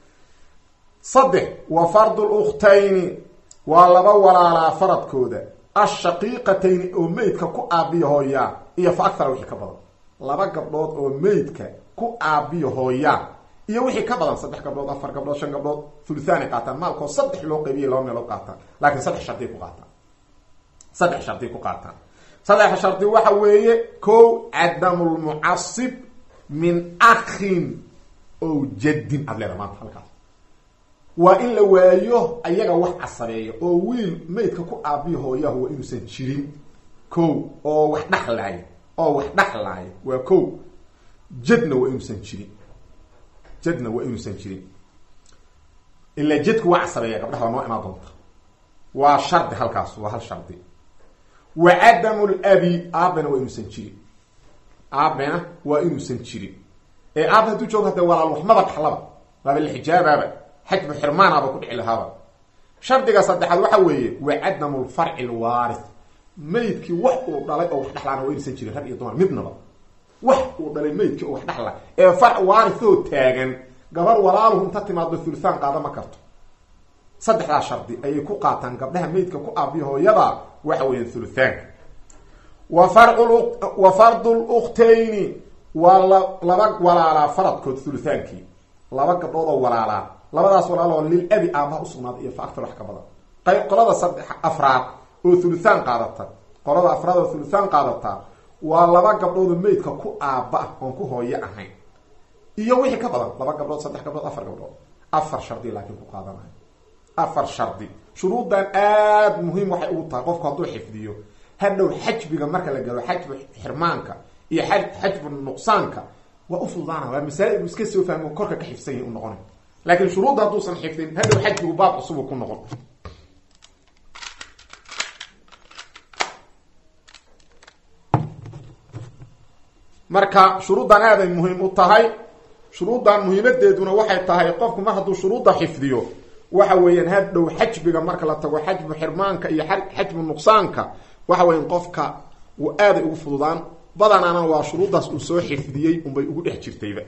saddex wa fardu lukhtayni waa laba walaalaa faradkooda ashaqiiqatayni oo meydka ku aabiya hooyaa iyo fa akthara wixii ka badan laba gabdhood oo meydka ku aabiya hooyaa iyo wixii ka badan saddex gabdhood afar gabdhood shan gabdhood thuluthaanay qaataan maalkoo saddex loo qaybiyay laba meelood qaataan laakiin saddex shardiay ku qaataan saddex shardiy ku qaataan saddex shardi waxa weeye ko cadamu lmucasib min akhin o jaddin aad leeda maanta halkaas waa in la waayo ayaga wax casabeeya oo wiil maydka ku aabiya hooyahu waa inuusan jirin ko oo wax dhexlaaya oo wax dhexlaaya waa ko jadna waa inuusan jirin jadna waa inuusan jirin ilaa jadku waa casabeeya gabdhaha waa noo imaan doonta waa shardi halkaas waa hal shardi wa cadamu labi aabena waa inuusan jirin aabena waa inuusan jirin ee aaba hadduu joogo hadee walaal waxmaba dhaxlaba waaba la xijaabaaba xajbu xirmaanaaba ku dhici lahaaba shardiga saddexaad waxa weeye wa cadamu lfarci lwaarith maydkii wax uu dhalay oo wax dhexlaana waa inuusan jirin rag iyo dumar midnaba wax uu dhalay maydkii oo wax dhexla ee farc waarithoo taagan gabar walaaluhu inta timaado thulusaan qaada ma karto saddexdaa shardi ayay ku qaataan gabdhaha maydka ku aabiya hooyada waxa weeyaan thuluthaanka wa farcu wa fardu lukhtayni waa la laba walaalaa faradkood thuluthaankii laba gabdhood oo walaalaa labadaas walaaloo lil abi aabaha usugnaaday iyo fa aktar wax ka badan qayb qolada saddex afraad oo thuluthaan qaadata qolada afraad oo thuluthaan qaadata waa laba gabdhoodoo maydka ku aaba ah oon ku hooyo ahayn iyo wixii ka badan laba gabdhood saddex gabdhood afar gabdhood afar shardi laakiin ku qaadanayo afar shardi shuruuddan aada muhiim waxay ugu tahay qofku hadduu xifdiyo hadhow xajbiga marka la galo xajbu xirmaanka iyo xajbu nuqsaanka waa ufudaana waa masaa-il iska soo fahmo korka ka xifsan yahi u noqona laakiin shuruudda hadduusan xifdin hadhow xajbigu baab cusubu ku noqon marka shuruuddan aaday muhiim u tahay shuruuddan muhiimadeeduna waxay tahay qofku mar hadduu shuruudda xifdiyo waxa weeyaan hadhow xajbiga marka la tago xajbu xirmaanka iyo xajbu nuqsaanka waxa weyan qofka uu aaday ugu fududaan badanaana waa shuruuddaas uu soo xifdiyey unbay ugu dhex jirtayba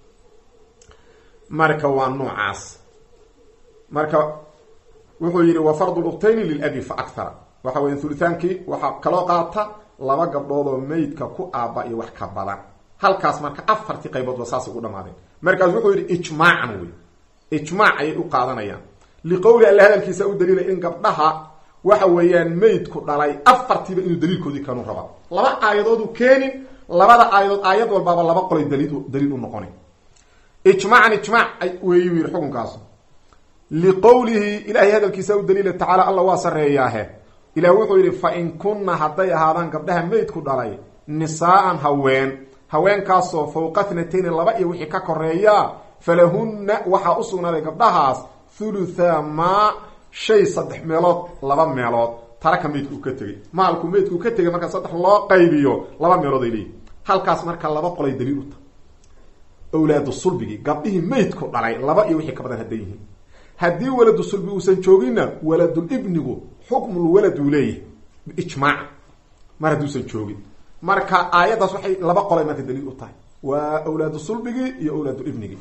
marka waa noocaas marka wuxuu yidhi wa fardu luktayni lilabi fa akthara waxa weya hulithaankii waxaa kaloo qaata laba gabdhood oo maydka ku aaba iyo wax ka badan halkaas marka afartii qaybood ba saasay ugu dhamaadeen markaas wuxuu yidhi ijmaacan wey ijmaac ayay u qaadanayaan liqowli alla hadalkiisa u daliilay in gabdhaha waxa weeyaan maydku dhalay afartiiba inuu daliilkoodii kanu rabaa laba aayadoodu keenin labada aayadood aayad walbaaba laba qolay daliil daliil u noqona ijmaacan ijmaac weeyu yidhi xukunkaas liqowlihi ilaahay hadalkiisa u daliila tacaala alla waa sareeyaahe ilah wuxuu yidhi fa in kunna hadday ahaadaan gabdhaha maydku dhalay nisaa'an haween haweenkaasoo fawqa thnatayni laba iyo wixii ka koreeya falahunna waxaa u sugnaaday gabdhahaas thulutha maa shay saddex meelood laba meelood taraka maydku uu ka tegey maalku maydku uu ka tegay marka saddex loo qaybiyo laba meelood ay leeyihin halkaas marka laba qolay daliil u tahay awlaadu sulbigii gabdhihii maydku dhalay laba iyo wixii ka badan hadday yihiin haddii waladu sulbi uusan jooginna waladul ibnigu xukmul walad uu leeyahay biijmaac mar hadduusan joogin marka aayaddaas waxay laba qolay marka daliil u tahay waa awlaadu sulbigii iyo awlaadu ibnigii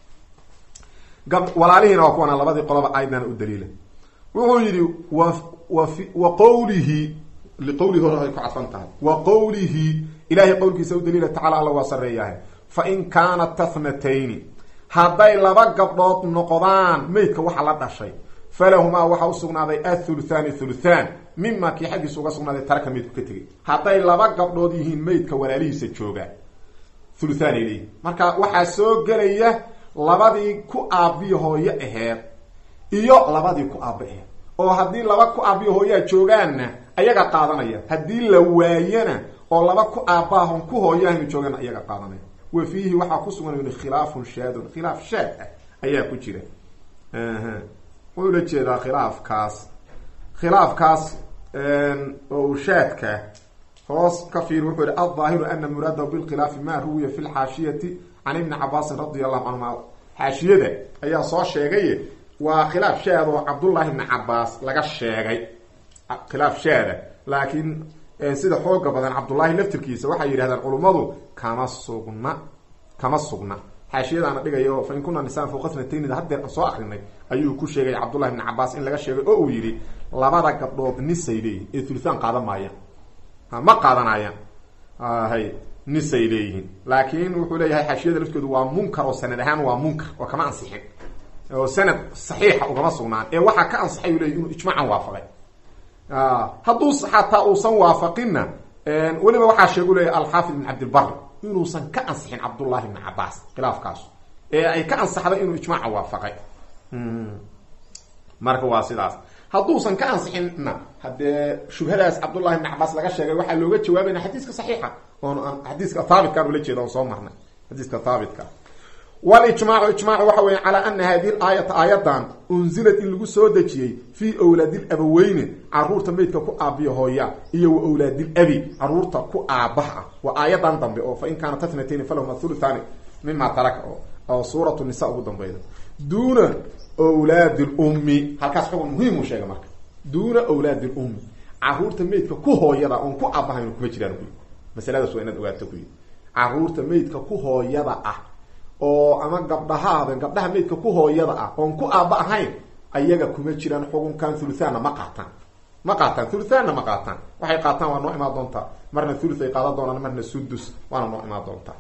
walaalihiina waa kuwana labadii qolaba aayadana u daliila wuxuu yidhi wa wa wa qowlihi liqowlihi hore ay ku cadfan tahay wa qowlihi ilahay qowlkiisa u daliila tacala alla waa sareeyahay fa in kaanat tathnatayni hadday laba gabdhood noqdaan maydka waxa la dhashay falahumaa waxaa usugnaaday athuluthaani thuluthaan mima kii xaggiisa uga sugnaaday taraka maydku ka tegay hadday laba gabdhood yihiin maydka walaalihiisa jooga thuluthaan ay leeyihin marka waxaa soo gelaya labadii ku aabiyo hooyo aheed iyo labadii ku aaba aheed oo haddii laba ku aabiyo hooyaa joogaanna ayaga qaadanaya haddii la waayana oo laba ku aabaahon ku hooyahaynu joogaana ayaga qaadanaya wa fiihi waxaa ku sugan yhi khilaafun shaadun khilaaf shaad ah ayaa ku jira wuxuu la jeedaa khilaafkaas khilaafkaas oo uu shaadka hoos ka fiir wuxuu yihi aldaahiru ana muraadahu bilkhilaafi ma ruwiya fi lxaashiyati can ibni cabaasin radi allahu canhuma xaashiyada ayaa soo sheegaye waa khilaaf shaad oo cabdullahi ibni cabaas laga sheegay khilaaf shaada laakiin sida xooga badan cabdullaahi laftirkiisa waxay yidhahdaan culummadu kama sugna kama sugna xaashiyadaana dhigayo fa in kuna nisaan fawqa thnataynida haddeer aan soo akrinay ayuu ku sheegay cabdullahi ibni cabaas in laga sheegay oo uu yidhi labada gabdhood nisay leeyihin ee thulisaan qaadan maayaan ma qaadanayaan hay nisay leeyihiin laakiin wuxuu leeyahay xaashiyada laftoodu waa munkar oo sanad ahaan waa munkar oo kama ansixin oo sanad saxiixa ugama sugnaan ee waxaa ka ansaxay u leeyay inuu ijmaacan waafaqay hadduu xataa uusan waafaqinna weliba waxaa sheegu leeyahy alxaafid ibn cabdilbari inuusan ka ansixin cabdullahi ibni cabaas khilaafkaas ee ay ka ansaxday inuu ijmaaca waafaqay marka waa sidaas hadduusan ka ansixinna haddee shubhadaas cabdullahi ibn cabaas laga sheegay waxaa looga jawaabayna xadiiska saxiixa oon xadiiska haabitkaan ula jeeda oon soo marnay xadiiska haabitka walijmaacu ijmaacu waxa weya calaa ana hadihi aayata aayadan unzilad in lagu soo dejiyey fii wlaadil abaweyne caruurta meydka ku aabiya hooya iyo wa wlaadil abi caruurta ku aabaha ah waa aayadan dambe oo fa in kaana tatnatayni falahuma thuluthani mima taraka oo suuratu nisa ugu dambeyda duuna wlaadi lummi halkaas xugun muhiim uu sheegay marka duuna wlaadi lummi caruurta meydka ku hooyada oon ku aabahayn kuma jiraan kuyi masaladaas waa inaad ogaato kuyi caruurta meydka ku hooyada ah oo ama gabdhahaada gabdhaha meydka ku hooyada ah oon ku aaba ahayn ayaga kuma jiraan xukunkan thuluthaanna ma qaataan ma qaataan thuluthaanna ma qaataan waxay qaataan waa noo imaan doontaa marna thuluth ay qaadan doonaan marna sudus waana noo imaan doontaa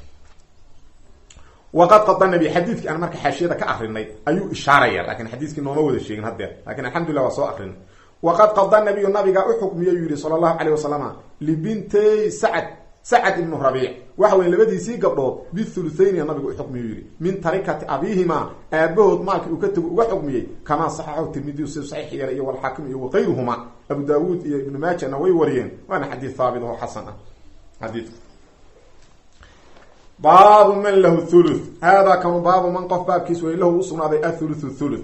waqad qada nabi xadiidkii aan marka xaashiyada ka akrinay ayuu ishaaraya lakin xadiiskii nooma wada sheegin hadeer lakin alxamdulillah waa soo akrinay waqad qada nabiyu nabiga uxukmiyo yuu yihi sala allahu alayh wasalama libintay sacad sacad ibnu rabiic waxa weye labadiisii gabdhood bithuluthayni nabigu uxukmiyu yihi min tarikati abiihima aabahood maalkii uu ka tego uga xukmiyey kamaa saxaxahu tirmidiyu si saxiix yeela iyo walxaakim iyo wakayruhuma abu daawuud iyo ibnu maajana way wariyeen waana xadiid haabit oo xasan ah xadiidku baabu man lahu thuluth haadaa kanu baabu man qof baabkiis way lahu usugnaaday athuluthu thuluth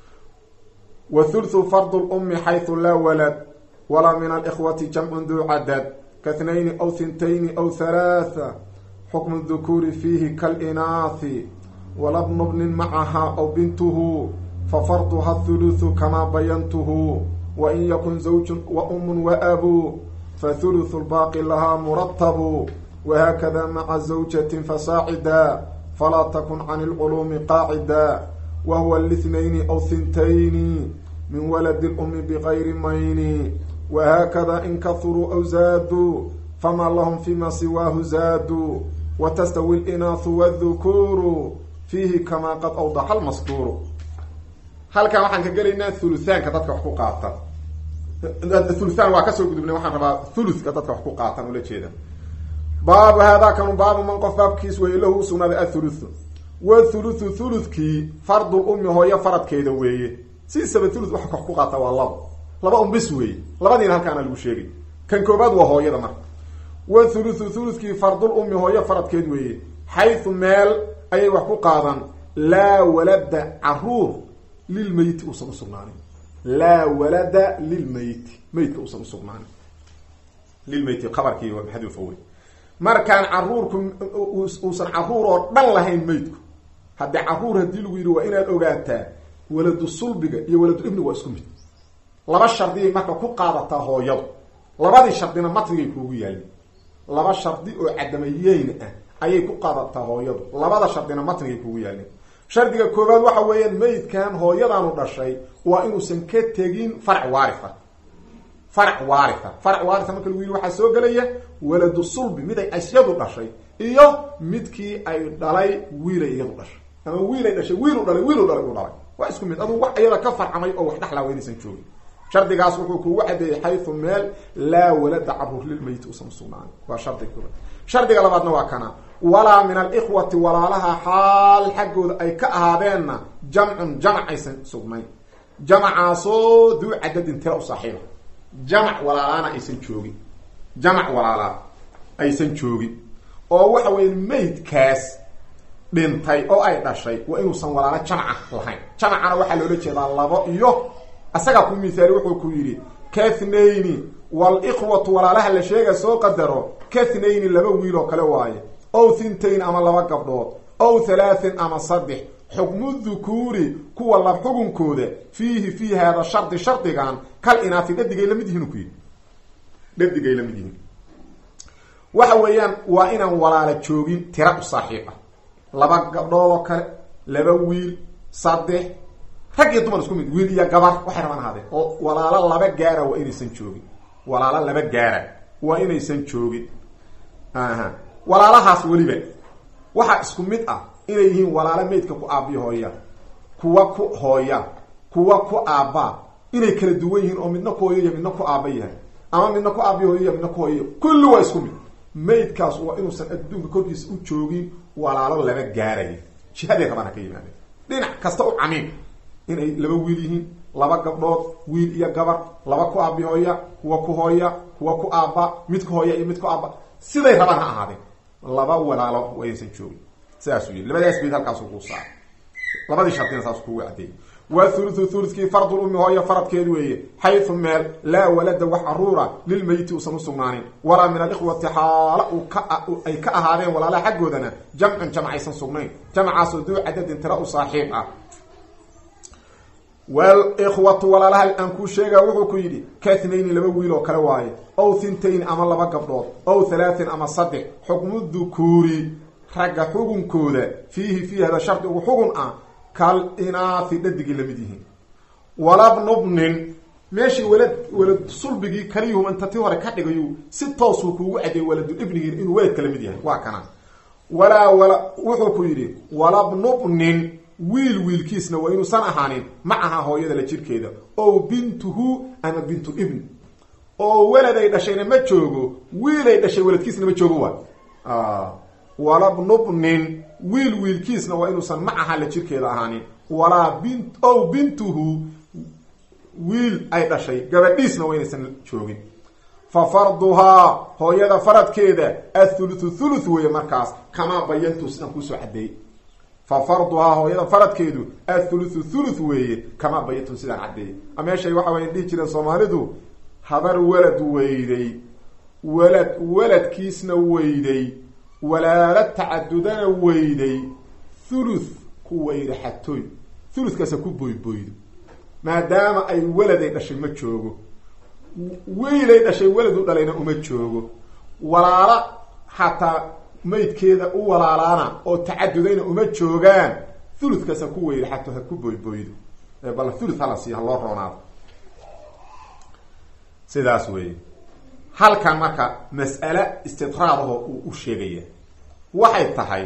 wa thuluthu fardu lummi xaysu laa walad walaa min alikhwati jamcun duu cadad kahnayni aw hintayni aw halaatha xukmu dukuuri fiihi kalinaasi walabnu bnin macaha aw bintuhu fafarduha thuluthu kamaa bayantuhu wain yakun zawjun wa umun wa abu fathuluthu lbaaqi lahaa muratabu whakada maca zawjatin fasaacida falaa takun can lculuumi qaacida wahuwa lithnayni aw hintayni min waladi lummi bigayri mayni wahakada in kahuruu aw zaaduu famaa lahum fima siwaahu zaaduu watastawi linaahu wاdhukuuru fiihi kamaa qad awdaxa lmaskuuru halkan waxaan ka gelaynaa thuluthaanka dadka wax ku qaata thuluthaan waa kasoo gudubnay waxaan rabaa thuluthka dadka wax ku qaatan ula jeeda baabu haadaa kanu baabu man qof baabkiis weeye lahu usugnaaday athuluthu wathuluthu thuluthkii fardul ummi hooyo faradkeeda weeye sidiisaba thuluth waxa wax ku qaata waa labo laba un bis weeye labadiina halkaana lagu sheegay kan koobaad waa hooyada marka wathuluthu thuluthkii fardul ummi hooyo faradkeed weeye xaysu meel ayay wax ku qaadan laa walada caruur lilmeyti uusan usugnaanin laa walada lilmeyti meydka uusan usugnaanin lilmeyti qabarkii waa maxaduufa wey markaan caruurku uusan caruur oo dhan lahayn meydku haddii caruur haddii lagu yidhi waa inaad ogaataa waladu sulbiga iyo waladu ibniga waa isku mid laba shardiyay marka ku qaadataa hooyadu labadii shardina matnigay kuugu yaalin laba shardi oo cadamayeyn ah ayay ku qaadataa hooyadu labada shardina matnigay kuugu yaalin shardiga koowaad waxa weeyaan meydkan hooyadaanu dhashay waa inuusan ka tegin farac waaria farac waaria farac waaria marka lagu yidhi waxaa soo gelaya waladu sulbi mid ay asyadu dhashay iyo midkii ay dhalay wiilay iyadu dhashay ama wiilay dhashay wiilu dhalay wiilu dhalay u dhalay waa isku mid aduu wax iyada ka farcamay oo wax dhexlaa waynaysan joogin shardigaas wuxuu kuugu cadeeyey xaysu meel laa walada caruur lilmeyti usan usugnaan waa shardiga koobaad shardiga labaadna waa kana walaa min alikhwati walaalaha xaal xaggooda ay ka ahaadeenna jamcun jamac aysan sugnayn jamacaasoo duu cadadin tira u saaxiiba jamac walaalaana aysan joogin jamac walaalaa aysan joogin oo waxa weya meydkaas dhintay oo ay dhashay waa inuusan walaalo jamaca lahayn jamacana waxaa loola jeedaa labo iyo asagaa ku mihaali wuxuu ku yidhi kathnayni walikhwatu walaalaha la sheega soo qadaro kathnayni laba wiil oo kale waaye ow thintain ama laba gabdhood ow thalaatin ama saddex xukmu dhukuuri kuwa lab xugunkooda fiihi fii haada shardi shardigan kal inaafi dhadigay lamid yihiin ku yidhi dhadigay lamid yihiin waxa weeyaan waa inaan walaala joogin tira u saaxiib ah laba gabdhood oo kale laba wiil saddex rag iyo dumar isku mid wiil iyo gabar waxay rabaan ahaadeen oo walaalo laba gaara waa inaysan joogin walaalo laba gaara waa inaysan joogin aha walaalahaas weliba waxaa isku mid ah inay yihiin walaalo meydka ku aabiyo hooya kuwa ku hooya kuwa ku aabbaa inay kala duwan yihiin oo midna ku hooyo iyo midna ku aaba yahay ama midna ku aabiyo hooyo iyo midna ku hooyo kulli waa isku mid maydkaas waa inuusan adduunka korkiisa u joogin walaalo laba gaaraya jihaday rabaan ha ka yimaadeen dhinac kasta u camiim inay laba wiil yihiin laba gabdhood wiil iyo gabar laba ku aabi hooya kuwa ku hooya kuwa ku aabba mid ku hooya iyo mid ku aabba siday rabaan ha ahaadeen laba walaalo waysan joogin sidaasuu yii labadaas bayd halkaasu kuu saara labadii shardina saas kugu cadeeyey wa thuluthu thuluthkii fardul ummi hooyo faradkeed weeye xaysu meel laa walada wax caruura lilmeyiti uusan usugnaanin walaa min alikhwati xaala uu ka ay ka ahaadeen walaalaha xaggoodana jamcun jamc aysan sugnayn jamcaasoo duu cadadin tira u saaxiib ah walikhwatu walaalaha aan kuu sheega wuxuu ku yidhi kathnayni laba wiil oo kale waaye ow thintayn ama laba gabdhood ow halaatin ama saddex xukmu dukuuri ragga xugunkooda fiihi fiihi hada shardi ugu xugun ah kal inaathi dhadigii lamid yihiin walabnubnin meeshii walad walad sulbigii kaliyuhum inta ti hore ka dhigayu si toosuu kuugu cadeeyey waladu ibnigii inuu weladka lamid yahay waa kana walaa wala wuxuu ku yidhi walabnubnin wiil wiilkiisna waa inuusan ahaanin macaha hooyada la jirkeeda ow bintuhu ama bintu ibn oo weladay dhashayna ma joogo wiilay dhashay weladkiisna ma joogo waa walabnubnin wiil wiilkiisna waa inuusan macaha la jirkeeda ahaanin walaa bin ow bintuhu wiil ay dhashay gabadhiisna waa inaysan joogin fa farduhaa hooyada faradkeeda athuluthu thuluth weeye markaas kamaa bayantu sidaan kuusoo cadeeyey fa farduhaa hooyada faradkeedu athuluthu thuluth weeye kamaa bayantu sidaan cadeeyey meeshay waxa way dhihi jireen soomaalidu habar welad weyday welad weladkiisna weyday walaala tacadudana weyday thuluth ku weyda xatooy thuluthkaasa ku boyboydo maadaama ay weladay dhashay ma joogo wiilay dhashay weladu dhalayna uma joogo walaala xataa maydkeeda u walaalaana oo tacadudayna uma joogaan thuluthkaasa ku weyda xato ha ku boyboydo bal thuluth hala siiyo ha loo roonaado sidaas weeye halkan marka mas'ale istidraadaho uu u sheegaya waxay tahay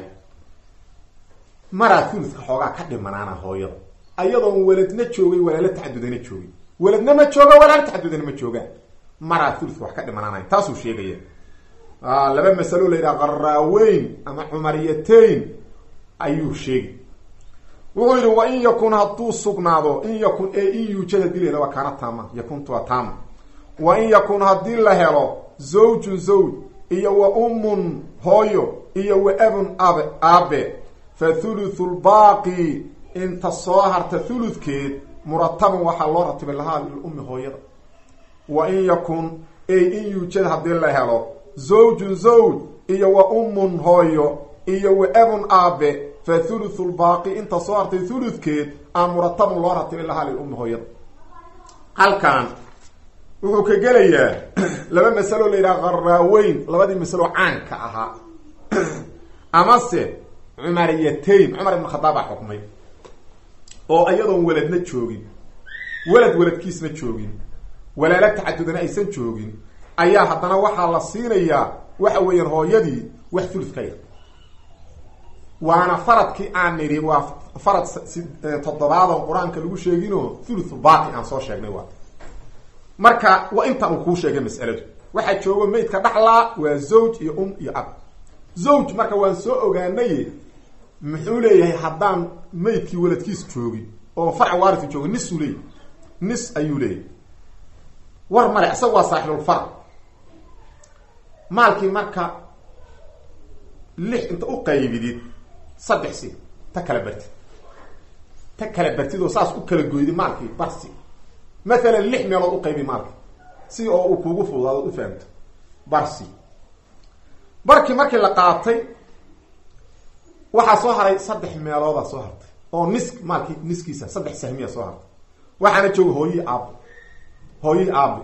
maraa thuluthka xoogaa ka dhimanaana hooyada ayadoon weladna joogay walaalo tacadudana joogay weladna ma jooga walaalo tacadudana ma joogaan maraa thuluthka wax ka dhimanaanay taasuu sheegaya laba masalo la yidhaha qaraaweyn ama cumariyatayn ayuu sheegi wuxuu yidhi wa in yakun hadduu sugnaado in yakun ee in yuujad hadii la yidhah waa kaana taama yakuntu waa taama wa in yakun haddii la helo zawjun zawj iyo wa ummun hooyo iyo wa abun abe aabe fa thuluthu lbaaqi inta soo harta thuludkeed murataban waxaa loo ratibay lahaa lilummi hooyada wa in yakun ey in yuujad haddii la helo zawjun zawj iyo wa ummun hooyo iyo wa abun aabe fa thuluthu lbaaqi inta soo hartay thuludkeed aa murataban loo ratibay lahaa lilummi hooyada halkan wuxuu ka gelayaa laba masalo la yidhaha qaraaweyn labadii masalo caanka ahaa amase cumariyatayn cumar ibn khadaab baa xukmay oo iyadoon weladna joogin welad weladkiisna joogin walaalo tacadudana aysan joogin ayaa haddana waxaa la siinayaa waxa weeyaan hooyadii wax thuluth ka yar waana faradkii aan nidhi waa farad toddobaadoo qur-aanka lagu sheeginoo thuluthu baaqi aan soo sheegnay waa marka waa intaan uu kuu sheegay mas'aladu waxaa joogo maydka dhaxlaa waa zawj iyo um iyo ab zawj marka waan soo ogaanaye muxuu leeyahay haddaan maydkii weladkiis joogin oo farca waarisi joogin nisuu leeyahy nis ayuu leeyahay war male isaga waa saaxibulfarc maalkii marka lix inta u qaybidid saddex si ta kala bartid ta kala bartid oo saas u kala goydi maalkii barsi maalan lix meelood u qaybi maalka si oo uu kuugu fududaado u fahamto barsi barkii markii la qaatay waxaa soo haray saddex meeloodaa soo hartay oo nis maalkii niskiisa saddex sahmiya soo hartay waxaana jooga hooyii aabe hooyii aabe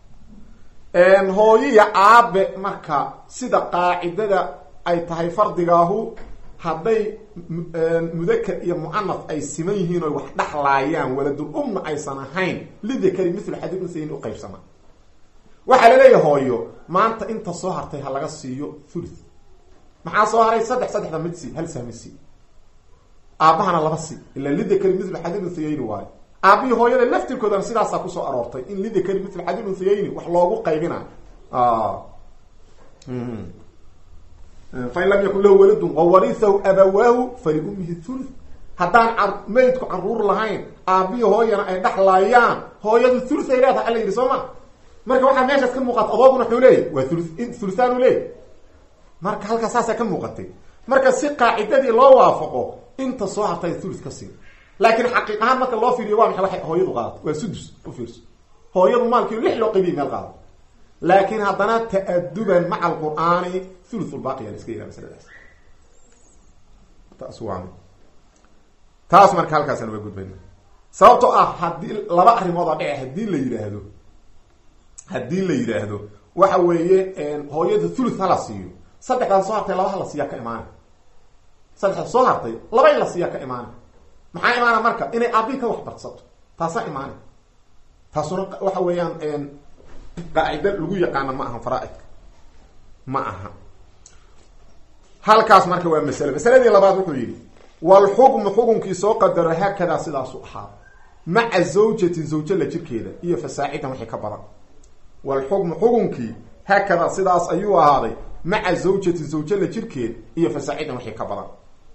hooyiya aabe marka sida qaacidada ay tahay fardigaahu hadday mudaker iyo mucanaf ay siman yihiin oy wax dhaxlaayaan waladul umna aysan ahayn lidakari mithlu xadid unsayin uqaybsama waxaa laleeyahay hooyo maanta inta soo hartay ha laga siiyo thuluth maxaa soo haray saddex saddexda mid si hal sahmi si aabbahana laba si ila lidakari mithlu xadid unsayayni waayo aabihii hooyada laftirkoodana sidaasaa kusoo aroortay in lidakari mithlu xadid unsayayni wax loogu qaybina fain lam yakun lahu waladun wawarihahu abawaahu faliumihi thuluth haddaan meydku caruur lahayn aabiyo hooyana ay dhexlaayaan hooyadu thuluth ay leedahay alla yidhi soo ma marka waxaa meeshaas ka muuqata adooguna wuxuu leeyahy waa thulu thuluthaan u leeyahy marka halkaa saasaa ka muuqatay marka si qaacidadii loo waafaqo inta soo hartay thuluth ka sii laakiin xaqiiq ahaan marka loo fiiriyo waa maxay waxay hooyadu qaadato waa sudus u fiirso hooyadu maalkii lix loo qaybiyay meel qaadato laakiin haddana ta'aduban maca alqur'aani thuluthulbaaqiya la iska yidhaha masaladaas taas waa taas marka halkaasaan uga gudbayna sababtoo ah haddii laba arrimood oo dhici haddii la yidhaahdo haddii la yidhaahdo waxa weeye hooyada thuluth hala siiyo saddexdan soo hartay laba hala siiyaa ka imaana saddexda soo hartay laba in la siiyaa ka imaana maxaa imaana marka inay aabii ka waxbarsato taasaa imaana taasuna waxa weeyaan qaacida lagu yaqaano ma aha faraaidka ma aha halkaas marka waa masale masaladii labaad wuxuu yidhi walxukmu xukunkii soo qadaro haakadaa sidaasu ahaa maca zawjatin zawjo la jirkeeda iyo fasaacidan wixii ka badan walxukmu xukunkii haakadaa sidaas ayuu ahaaday maca zawjatin zawjo la jirkeed iyo fasaacidan wixii ka badan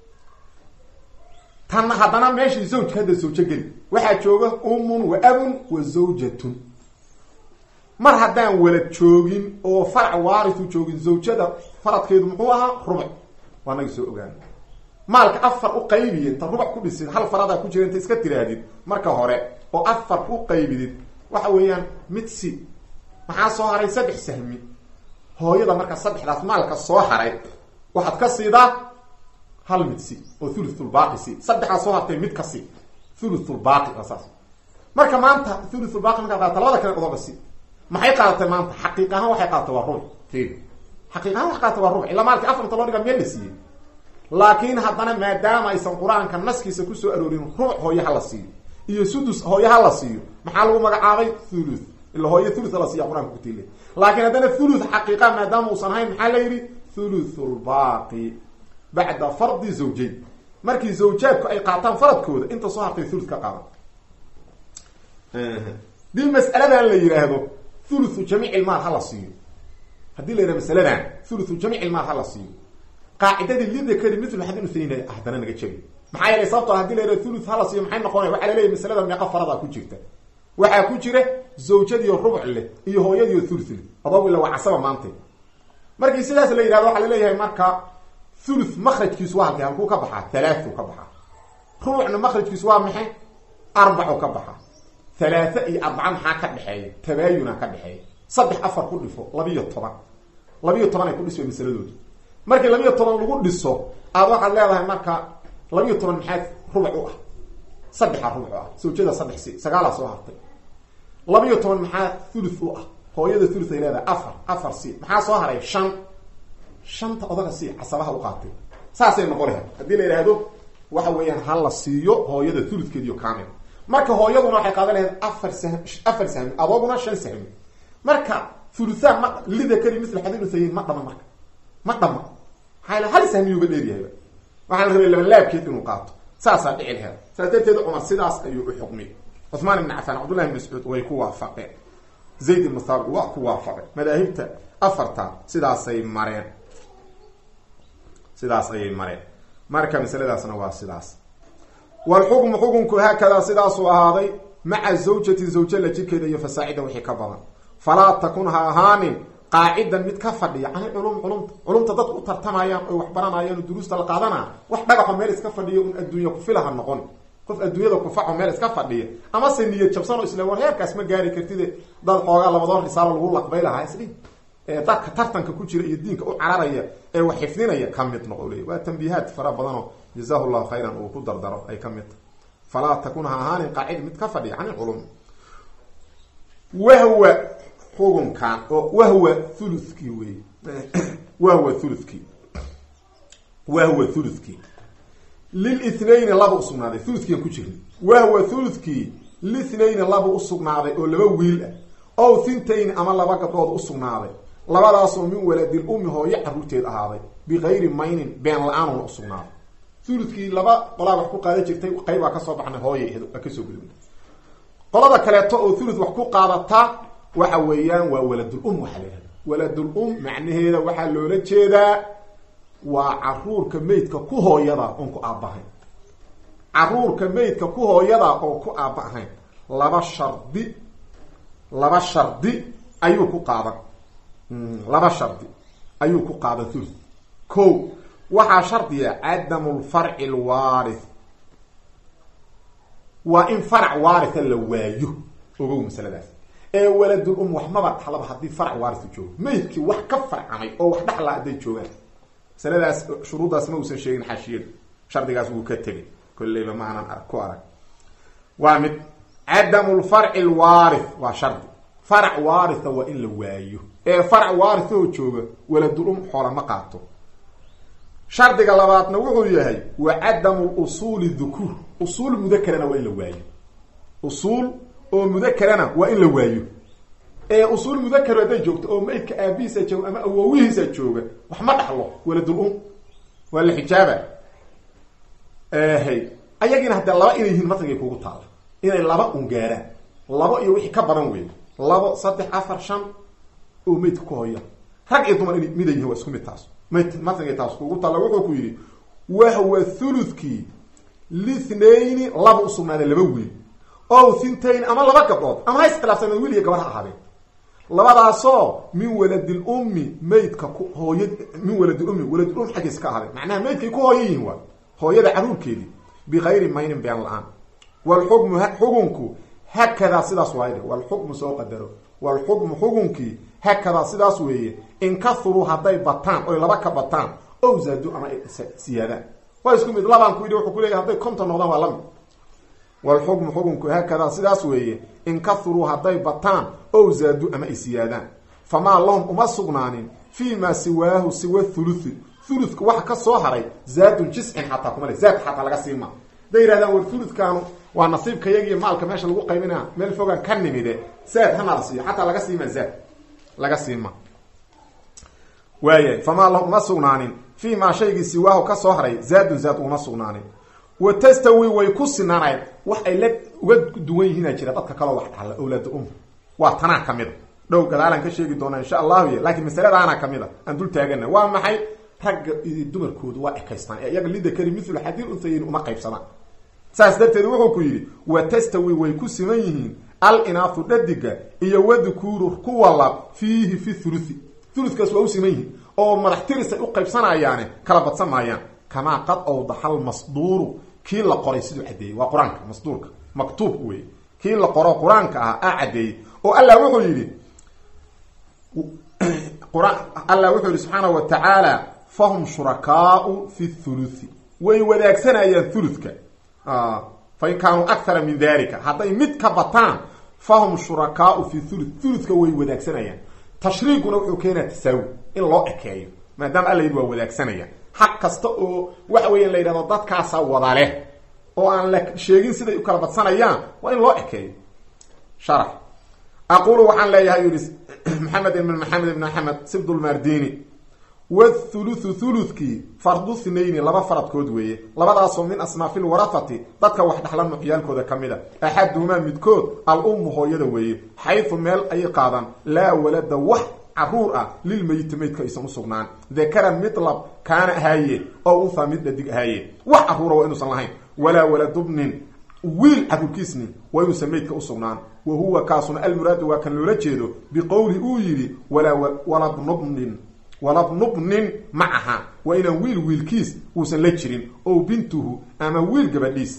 tan haddana meeshii zawjka hadda zawjo geli waxaa jooga umun wa abun wa zawjatun mar haddaan walad joogin oo farac waaritu joogin zawjada faradkeedu muxuu ahaa rubuc waa naga soo ogaana maalka afar u qaybiye inta rubuc ku dhisid hal faradaa ku jira inta iska tiraahdid marka hore oo afar u qaybidid waxa weeyaan mid si maxaa soo haray saddex sahmi hooyada marka saddexdaas maalka soo haray waxaad ka siidaa hal mid si oo thuluthulbaaqi si saddexdaa soo hartay mid ka si thuluthulbaaqi waa saas marka maanta thuluthulbaaqi markaa qaadata labada kale odooga si maxay qaadatay maanta xaqiiq ahaan waxay qaadatay waa rubuc xaqiiq ahaan waxay qaadatay waa rubuc ilaa maalkii afarta loo dhiga meel la siiyey laakiin haddana maadaama aysan qur-aanka naskiisa kusoo aroorin rubuc hooye ha la siiyo iyo sudus hooye ha la siiyo maxaa lagu magacaabay thuluth ila hooye thuluth la siiya qur-aanka kutiile laakiin haddana thuluth xaqiiqa maadaama uusan ahayn maxaa la yidhi thuluthulbaaqi bacda fardi zawjayn markii zawjaadku ay qaataan faradkooda inta soo hartay thuluth ka qaadan dii mas'aladan la yidhaahdo thuluthu jamiic ilmaal ha la siiyo haddii la yidhahdo masaladan thuluthu jamiic ilmaal ha la siiyo qaacidadii lidakari mithlu xadin uthayna haddana naga jabi maxaa yeelay sababtoo hadii la yidhahdo thuluth ha la siiyo maxay noqonaya waxaa laleeyahy masalada meeqa faradaa ku jirta waxaa ku jira zawjadiio rubuc leh iyo hooyadiio thuluth leh adoog ila waa casaba maanta markii sidaas la yidhahdo waxaa laleeyahay marka thuluth makrajkiisu waa halkay halkuu ka baxaa thalaathu ka baxaa rubucna makrajkiisu waa maxay arbacu ka baxaa thalaatha iyo arbaca maxaa ka dhexeeya tabaayuna ka dhexeeya saddex afar ku dhifo labiyo toban labiyo toban ay ku dhisay masaladoodu markii labiyo toban lagu dhiso aad waxaad leedahay marka labiyo toban maxaa rubuc u ah saddexa rubuc ah sawjada saddex si sagaalaa soo hartay labiyo toban maxaa thuluth u ah hooyada thuluth ay leedahay afar afar si maxaa soo haray shan shanta odaga si casabaha u qaatay saasay noqon lahayd haddii la yidhaahdo waxa weeyaan ha la siiyo hooyada thuluthkeediyo kamil marka hooyaduna waxay qaadan lahayd afar sahmi afar sahmi adooguna shan sahmi marka thuluthaan ma lidakari misl xadin usayin ma dhama marka ma dhama maxaa hal sahmiyuuba dheeryahayba waxaa la rabay labalaabkeed inuu qaato saasaa dhici laheed saas darteed cumar sidaas ayuu u xukmiyey cuثmaan ibn cafaan cabdullahi ibn mascuud way ku waafaqeen zayd ibn thaabit waa ku waafaqeen madaahibta afarta sidaasay mareen sidaas ayay mareen marka masaladaasna waa sidaas walxukmu xukunku haakadaa sidaasuu ahaaday maca zawjati zawja la jirkeeda iyo fasaacida wixii ka badan falaa takun ha ahaanin qaacidan mid ka fadhiya cani culum culumta culumta dadku u tartamayaan oy wax baranayaan oo duruusta la qaadanaa wax dhagaxo meel iska fadhiya un adduunya kufilaha noqon qof adduunyada kufaco meel iska fadhiya amase niyad jabsan oo isla war heerkaas ma gaari kartide dad xoogaa labadoor risaalo lagu laqbay lahaa isdhi ee dadka tartanka ku jira iyo diinka u cararaya ee wax xifdinaya ka mid noqo leey waa tambiihaad fara badanoo jazahu llahu khayran uu ku dardaro ay ka mid tahay falaa takun ha ahaanin qaacida mid ka fadhiya can ilculum wahwa xukunkan oo wahwa thuluthkii wey wahwa thuluthkii wahwa thuluthkii lilithnayni laba usugnaaday thuluthkiian ku jirna wahwa thuluthkii lithnayni laba usugnaaday oo laba wiil ah ow thintayni ama laba gabdhood usugnaaday labadaasoo min waladil ummi hooyo caruurteed ahaaday bikayri maynin been la-aanuna usugnaaday thuluthkii laba qolaa wax ku qaadan jirtay qaybaa kasoo baxnay hooya a kasoo gudubna qolada kaleeto oo thuluth wax ku qaadata waxa weeyaan waa waladul um waxaa la yihahda waladul um macnaheeda waxaa loola jeedaa waa caruurka meydka ku hooyada oon ku aabbahayn caruurka meydka ku hooyada oo ku aaba ahayn laba shardi laba shardi ayuu ku qaadan laba shardi ayuu ku qaadan thuluth ko waxaa shardiya cadamu lfarci lwaarith waa in farac waaritha la waayo ogow masaladaas ee waladul um wax maba dhaxlaba haddii farac waarithu joogo meydkii wax ka farcamay oo wax dhaxla hadday joogaan masaladaas shuruuddaas ma uusan sheegin xaashiyadu shardigaas wuu ka tegay kolleyba ma aanan ku arag waa mid cadamu lfarci lwaarith waa shardi farac waaritha waa in la waayo ee farac waarithoo jooga waladul um xoola ma qaato shardiga labaadna wuxuu yahay wa cadamu usuuli dhukuur usuul mudakerana waa in la waayo usuul oo mudakerana waa in la waayo ee usuul mudakar hadday joogto oo maydka aabihiisa jooga ama awowihiisa jooga wax ma dhaxlo waladul um waa la xijaaba hay ayagiina haddee laba inay yihiin matnigay kugu taala inay laba un gaaraan labo iyo wixii ka badan wey labo saddex afar shan oo maydka ku hoya rag iyo dumar in mida yihin waa isku mid taas matnigay taas kugu taalla wuxuu ku yidhi wahwa thuluthkii lithnayni laba usugnaaday laba wiil o thintain ama laba gabdhood ama ha iskhilaafsaneen wiil iyo gabar ha ahaadeen labadaasoo min waladil ummi maydka ku hooya min waladil ummi waladil um xaggiisa ka ahaadeen macnaha maydkay ku hooya yihiin waa hooyada caruurkeedii bikayri maynin been la-aan walxukmu xukunku hakadaa sidaas waayde walxukmu soo qadaro walxukmu xukunkii hakadaa sidaas weeye in kahuruu hadday bataan oy laba ka bataan ow zaadu ama ay siyaadaan waa isku mid labaan ku yidhi wuxuu kuleeyahy hadday konton noqdaan waa lamid walxukmu xukunku haakadaa sidaas weeye in kahuruu hadday bataan ow zaadu ama ay siyaadaan famaa lahum uma sugnaanin fii maa siwaahu siwa thuluthi thuluthka waxa ka soo haray zaadun jiscin xataa kuma le zaad xataa laga siima hadday yihahdaan war thuluthkaanu waa nasiibka yagiiyo maalka meesha lagu qaybinaa meel fogaan ka nimide zaad hana la siiyo xataa laga siima zaad laga siima waaya famaa lahum uma sugnaanin fii maa shaygii siwaahu ka soo haray zaadun zaad uma sugnaanin wa tastawi way ku sinaanayd wax ay la uga duwan yihiina jira dadka kaloo wax dhaxla awlaada um waa tanaa ka mid a dhow gadaalaan ka sheegi doonaa insha allahu y laakiin masaladaana ka mid a aan dul taagana waa maxay ragga iyo dumarkoodu waa ekaystaan ee iyaga lidakari mithlu xadiir unhayin uma qaybsadaan saas darteed wuxuu ku yidhi wa tastawi way ku siman yihiin al inaafu dhadiga iyo wadukuuru kuwa lab fiihi fi thuluthi thuluthkaas waa u siman yihiin oo madax tirisay u qaybsanayaane kala badsan maayaan kamaa qad awdaxa almasduuru kii la qoray siduu caddeeyey waa qur-aanka masduurka maktuub wey kii la qoro qur-aanka ah aa caddeeyey oo allah wuxuu yidhi allah wuxuu yidhi subxaanahu wa tacaala fahum shurakaau fi thuluthi way wadaagsanayaan thuluthka fain kaanuu akthara min dalika hadday mid ka bataan fahum shurakaau fi thuluth thuluthka way wadaagsanayaan tashriiguna wuxuu keenaa tasaawi in loo ekeeyo maadaama alla yidhi waa wadaagsanaya xaq kasta oo waxa weya la yidhahdo dadkaasa wada leh oo aan la sheegin siday u kala badsanayaan waa in loo ekeeyo sharax aqulu waxaan leeyahay yidhi maxamed ibn maxamed ibn axmed sibdulmardini wathuluthu thuluthkii fardu thnayni laba faradkood weeye labadaasoo min asnaafi lwarafati dadka wax dhaxla nuxyaalkooda ka mid a axaduhumaa midkood al ummu hooyada weeye xaysu meel ayay qaadaan laa walada wax caruur ah lilmeyiti meydka aysan usugnaan dakaran mid lab kaana ahaaye oo unthaa mid dhadig ahaaye wax caruura waa inuusan lahayn walaa waladubnin wiil caruurkiisni waa inuusan meydka usugnaan wa huwa kaasuna almuraadu waa kan loola jeedo biqowli uu yidhi walaa walabnubnin walabnubnin macaha waa inaan wiil wiilkiis uusan la jirin o bintuhu ama wiil gabadhiis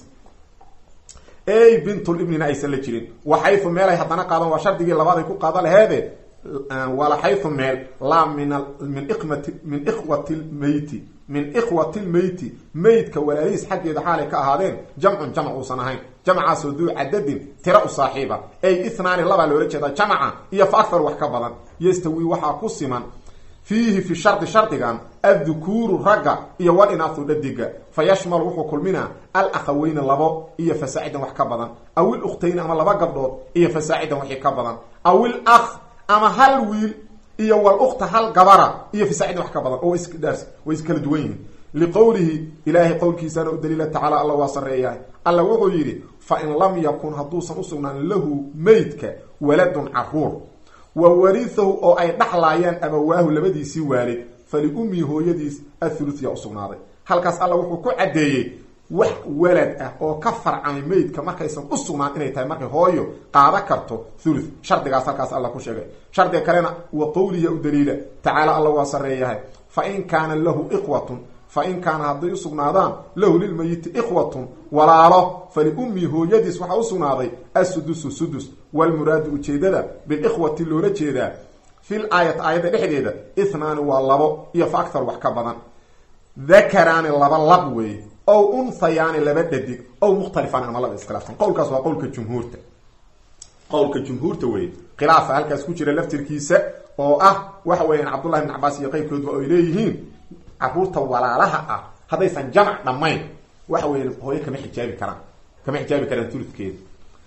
ey bintulibnina aysan la jirin waxaytu meelay haddana qaadan waa shardigii labaad ay ku qaada laheede wala xaytu meel laa min min iqmati min ikhwati lmeyti min ikhwati lmeyti meydka walaalihiis xaggeeda xaalay ka ahaadeen jamcun jamc uusan ahayn jamcaasoo duu cadadin tira u saaxiiba ey ithnaani labaa loola jeedaa jamca iyo fa akthar wax ka badan yastawi waxaa ku siman fiihi fi shardi shardigan addukuuru ragga iyo wal inaahu dhadiga fa yashmal wuxuu kulminaa al akhaweyne labo iyo fasaacidan wax ka badan aw il ukhtayni ama laba gabdhood iyo fasaacidan wixii ka badan aw il akh ama hal wiil iyo wal ukhta hal gabara iyo fasaacidan wax ka badan oo isdhaars way iskala duwan yihiin liqowlihi ilaahay qowlkiisana u daliila tacaala alla waa sarreeyahay alla wuxuu yidhi fa in lam yakun hadduusan usugnaan lahu meydka waladun caruur wa warihahu oo ay dhaxlaayaan abawaahu labadiisii waalid faliummihi hooyadiis athuluth yaa usugnaaday halkaas alla wuxuu ku caddeeyey wax walad ah oo ka farcamay meydka markaysan u sugnaan inay tahay markay hooyo qaada karto thuluth shardigaas halkaas alla ku sheegay shardiga kalena wa qowliya u daliila tacaala alla waa sareeyahay fa in kaana lahu iqwatun fa in kaana hadday usugnaadaan lahu lilmayiti ikhwatun walaalo faliummihi hooyadiis waxaa usugnaaday assudusu sudus walmuraadu ujeedada bilikhwati loola jeedaa fil aayat aayadda dhexdeeda ithnaani waa labo iyo fa akthar wax ka badan dakaraani laba lab weeye ow unhayaani laba dhadig ow mukhtalifaan ama laba iskhilaafsan qowlkaas waa qowlka jumhuurta qowlka jumhuurta weye khilaafa halkaas ku jira laftirkiisa oo ah waxa weeyaan cabdullahi ibn cabaas iyo qeybkoodba ay leeyihiin caruurta walaalaha ah haddaysan jamac dhammayn waxa weya hooyo kama xijaabi karaan kama xijaabi karaan tuludkeeda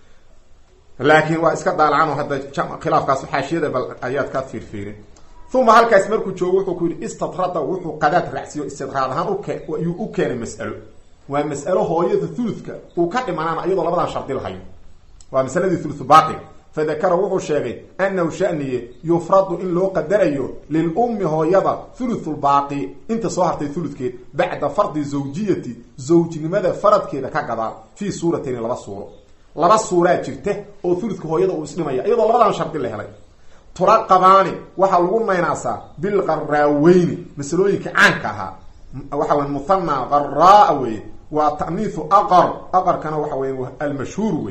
laakiin waa iska daalacan oo hadda khilaafkaas xaashiyada bal ayaad ka fiirfiirin uma halkaas markuu joogo wuxuu ku yidhi istadrada wuxuu qadaad raacsiyo istidraad ahaan uke ayuu u keenay mas'alo waa mas'alo hooyada thuludka uu ka dhimanaana iyadoo labadan shardi lahayo waa masaladii thuluthu baaqi fadakara wuxuu sheegay annahu shaniye yufradu in loo qadarayo lilummi hooyada thuluthulbaaqi inta soo hartay thuludkeed bacda fardi zawjiyati zawjnimada faradkeeda ka gadaal fii suuratayni laba suuro laba suuraa jirta oo thuludka hooyada uu isdhimaya iyadoo labadan shardi la helay turaqabaani waxaa lagu naynaasaa bilqaraaweyni masalooyinka caanka ahaa waxa wey muthana qaraa weye waa ta'niihu aqar aqarkana waxa weya almashhuur wey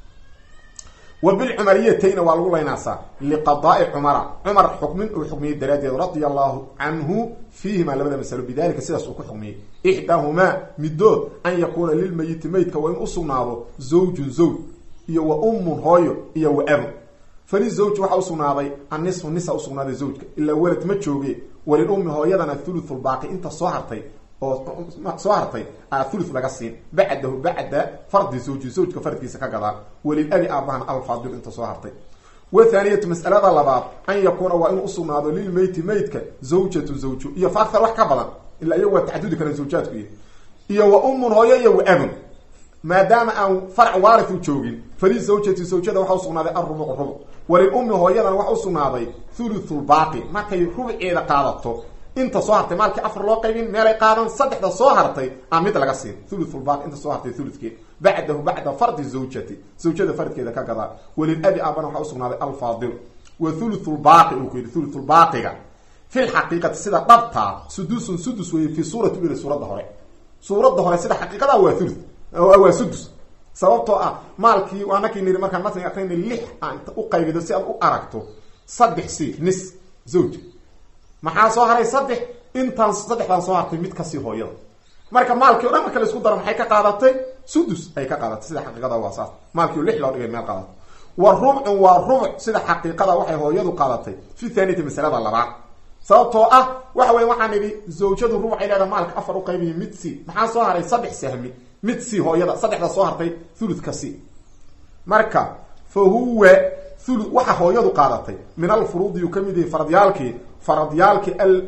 wa bilcumariyatayna waa lagu laynaasaa liqadaai cumara cumar xukmin uu xukmiyey daraaddeed radia allahu canhu fiihima labada masalo bidalika sidaas uu ku xukmiyey ixdaahumaa midood an yakuuna lilmayiti meydka waa in usugnaado zawjun zawj iyo wa ummun hooyo iyo wa abun fali zawj waxaa usugnaaday annisfu nisa usugnaaday zawjka ilaa welad ma jooge walilummi hooyadana thuluthulbaaqi inta soo hartay oo soo hartay a thuluth laga siin bacdahu bacda fardi zawji zawjka faradkiisa ka gadaa walilabi aabahana alfaadil inta soo hartay wathaaniyatu mas'alada labaad an yakuuna waa inuu usugnaado lilmeyti meydka zawjatun zawju iyo fa akthar wax ka badan ilaa iyagu waa taxadudi karaan zawjaadku iyo iyo wa ummun hooyo iyo wa abun maadaama aan farc waarithu joogin fali zawjati zawjada waxa usugnaaday alrubuc rubuc walilummi hooyadana waxa usugnaaday thuluthulbaaqi markay rubceeda qaadato inta soo hartay maalkii afar loo qaybin meelay qaadan saddexda soo hartay a mid laga siin thuluthulbaaqi inta soo hartay thuludkeed bacdahu bacda fardi zawjati zawjada faradkeeda ka gadaa walilabi aabana waxaa usugnaaday alfaadil wa thuluthulbaaqi uu ku yidhi thuluthulbaaqiga fi lxaqiiqati sida dhabtaa sudusun sudus weeye fi suurati uli suuradda hore suuradda hore sida xaqiiqada waa thuluth waa sudus sababtoo ah maalkii anakii niri markaan matniga akrina lix aan u qaybido si aad u aragto saddex si nis zawja maxaa soo haray saddex intaan saddexdaan soo hartay mid kasii hooyada marka maalkii o dhan marka la isku daro maxay ka qaadatay sudus ay ka qaadatay sida xaqiiqada waa saas maalkii o lix loo dhigay meel qaadato wa rubcun waa rubc sida xaqiiqada waxay hooyadu qaadatay fi thaniyati masalada labaad sababtoo ah waxa weya waxaan idhi zawjadu rubcay leedaha maalka afar u qaybiyo mid si maxaa soo haray saddex sahmi mid si hooyada saddexda soo hartay thuludka si marka fa huwa thulu waxa hooyadu qaadatay min alfuruudi yuu kamid yahay faradyaalkii faradyaalkii al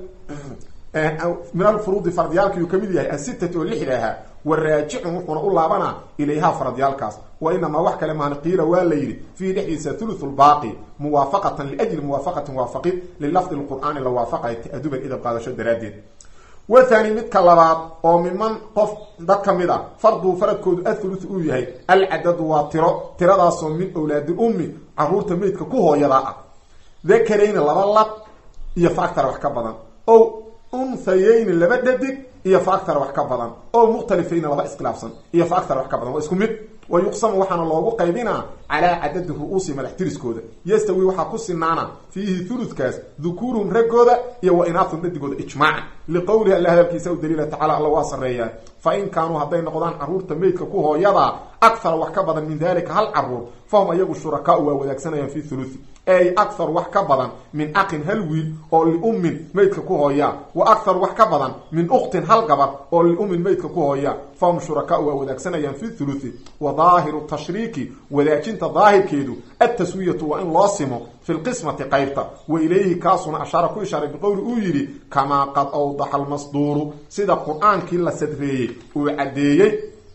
min alfuruudi faradyaalkii yuu kamid yahay asitati oo lixda ahaa wa raajicun wuxuuna u laabanaa ilayhaa faradyaalkaas wa inamaa wax kale mahan qiila waa la yidhi fiihi dhexdiisa thuluthu lbaaqi muwaafaqatan liajli muwaafaqatin waafaqid lilafdi lqur'aani la waafaqay ta'aduban idab qaadasho daraaddeed wathani midka labaad oo miman qof dad ka mid a farduu faradkoodu athuluth uu yahay alcadadu waa tiro tiradaasoo min awlaadi ummi caruurta meydka ku hooyadaa ah dakarayni laba lab iyo fa agtara wax ka badan o unhayayni laba dhadig iyo fa agtara wax ka badan o mukhtalifayni laba iskhilaafsan iyo fa agtara wax ka badan waa isku mid wa yuqsamu waxaana loogu qaybinaa calaa cadadi ru-uusi madax tiriskooda yastawi waxaa ku sinaana fiihi thuludkaas dukuuruhum raggooda iyo wa inaathum dhadigooda ijmaacan liqowlihi alla hadalkiisa u daliila tacala alla waa sarreeyaa fa in kaanuu hadday noqdaan caruurta meydka ku hooyadaa akhara wax ka badan min dalika hal caruur fahum ayagu shurakaau waa wadaagsanayaan fi thuluthi ay akhar wax ka badan min aqin hal wiil oo liummin meydka ku hooyaa wa akhar wax ka badan min ukhtin hal gabar oo liummin meydka ku hooyaa fahum shurakaau waa wadaagsanayaan fi thuluthi wa daahiru tashriiki wadaajinta daahirkeedu altaswiyatu waa in loo simo fi lqismati qaybta wa ilayhi kaasuna ashaara ku ishaaray biqowli uu yidhi kamaa qad awdaxa almasduuru sida qur-aankii la sadreeyey uu caddeeyey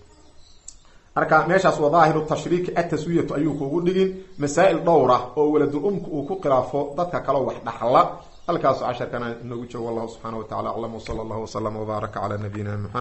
marka meeshaas waa daahiru tashriiki ataswiyatu ayuu kugu dhigin masaa'il dhowr ah oo waladul umka uu ku khilaafo dadka kaleo wax dhaxla halkaasu casharkana inagu joogo wallahu subxaana wa tacala aclam wsala allahu waslama wbaaraka cala nabiyina muxamed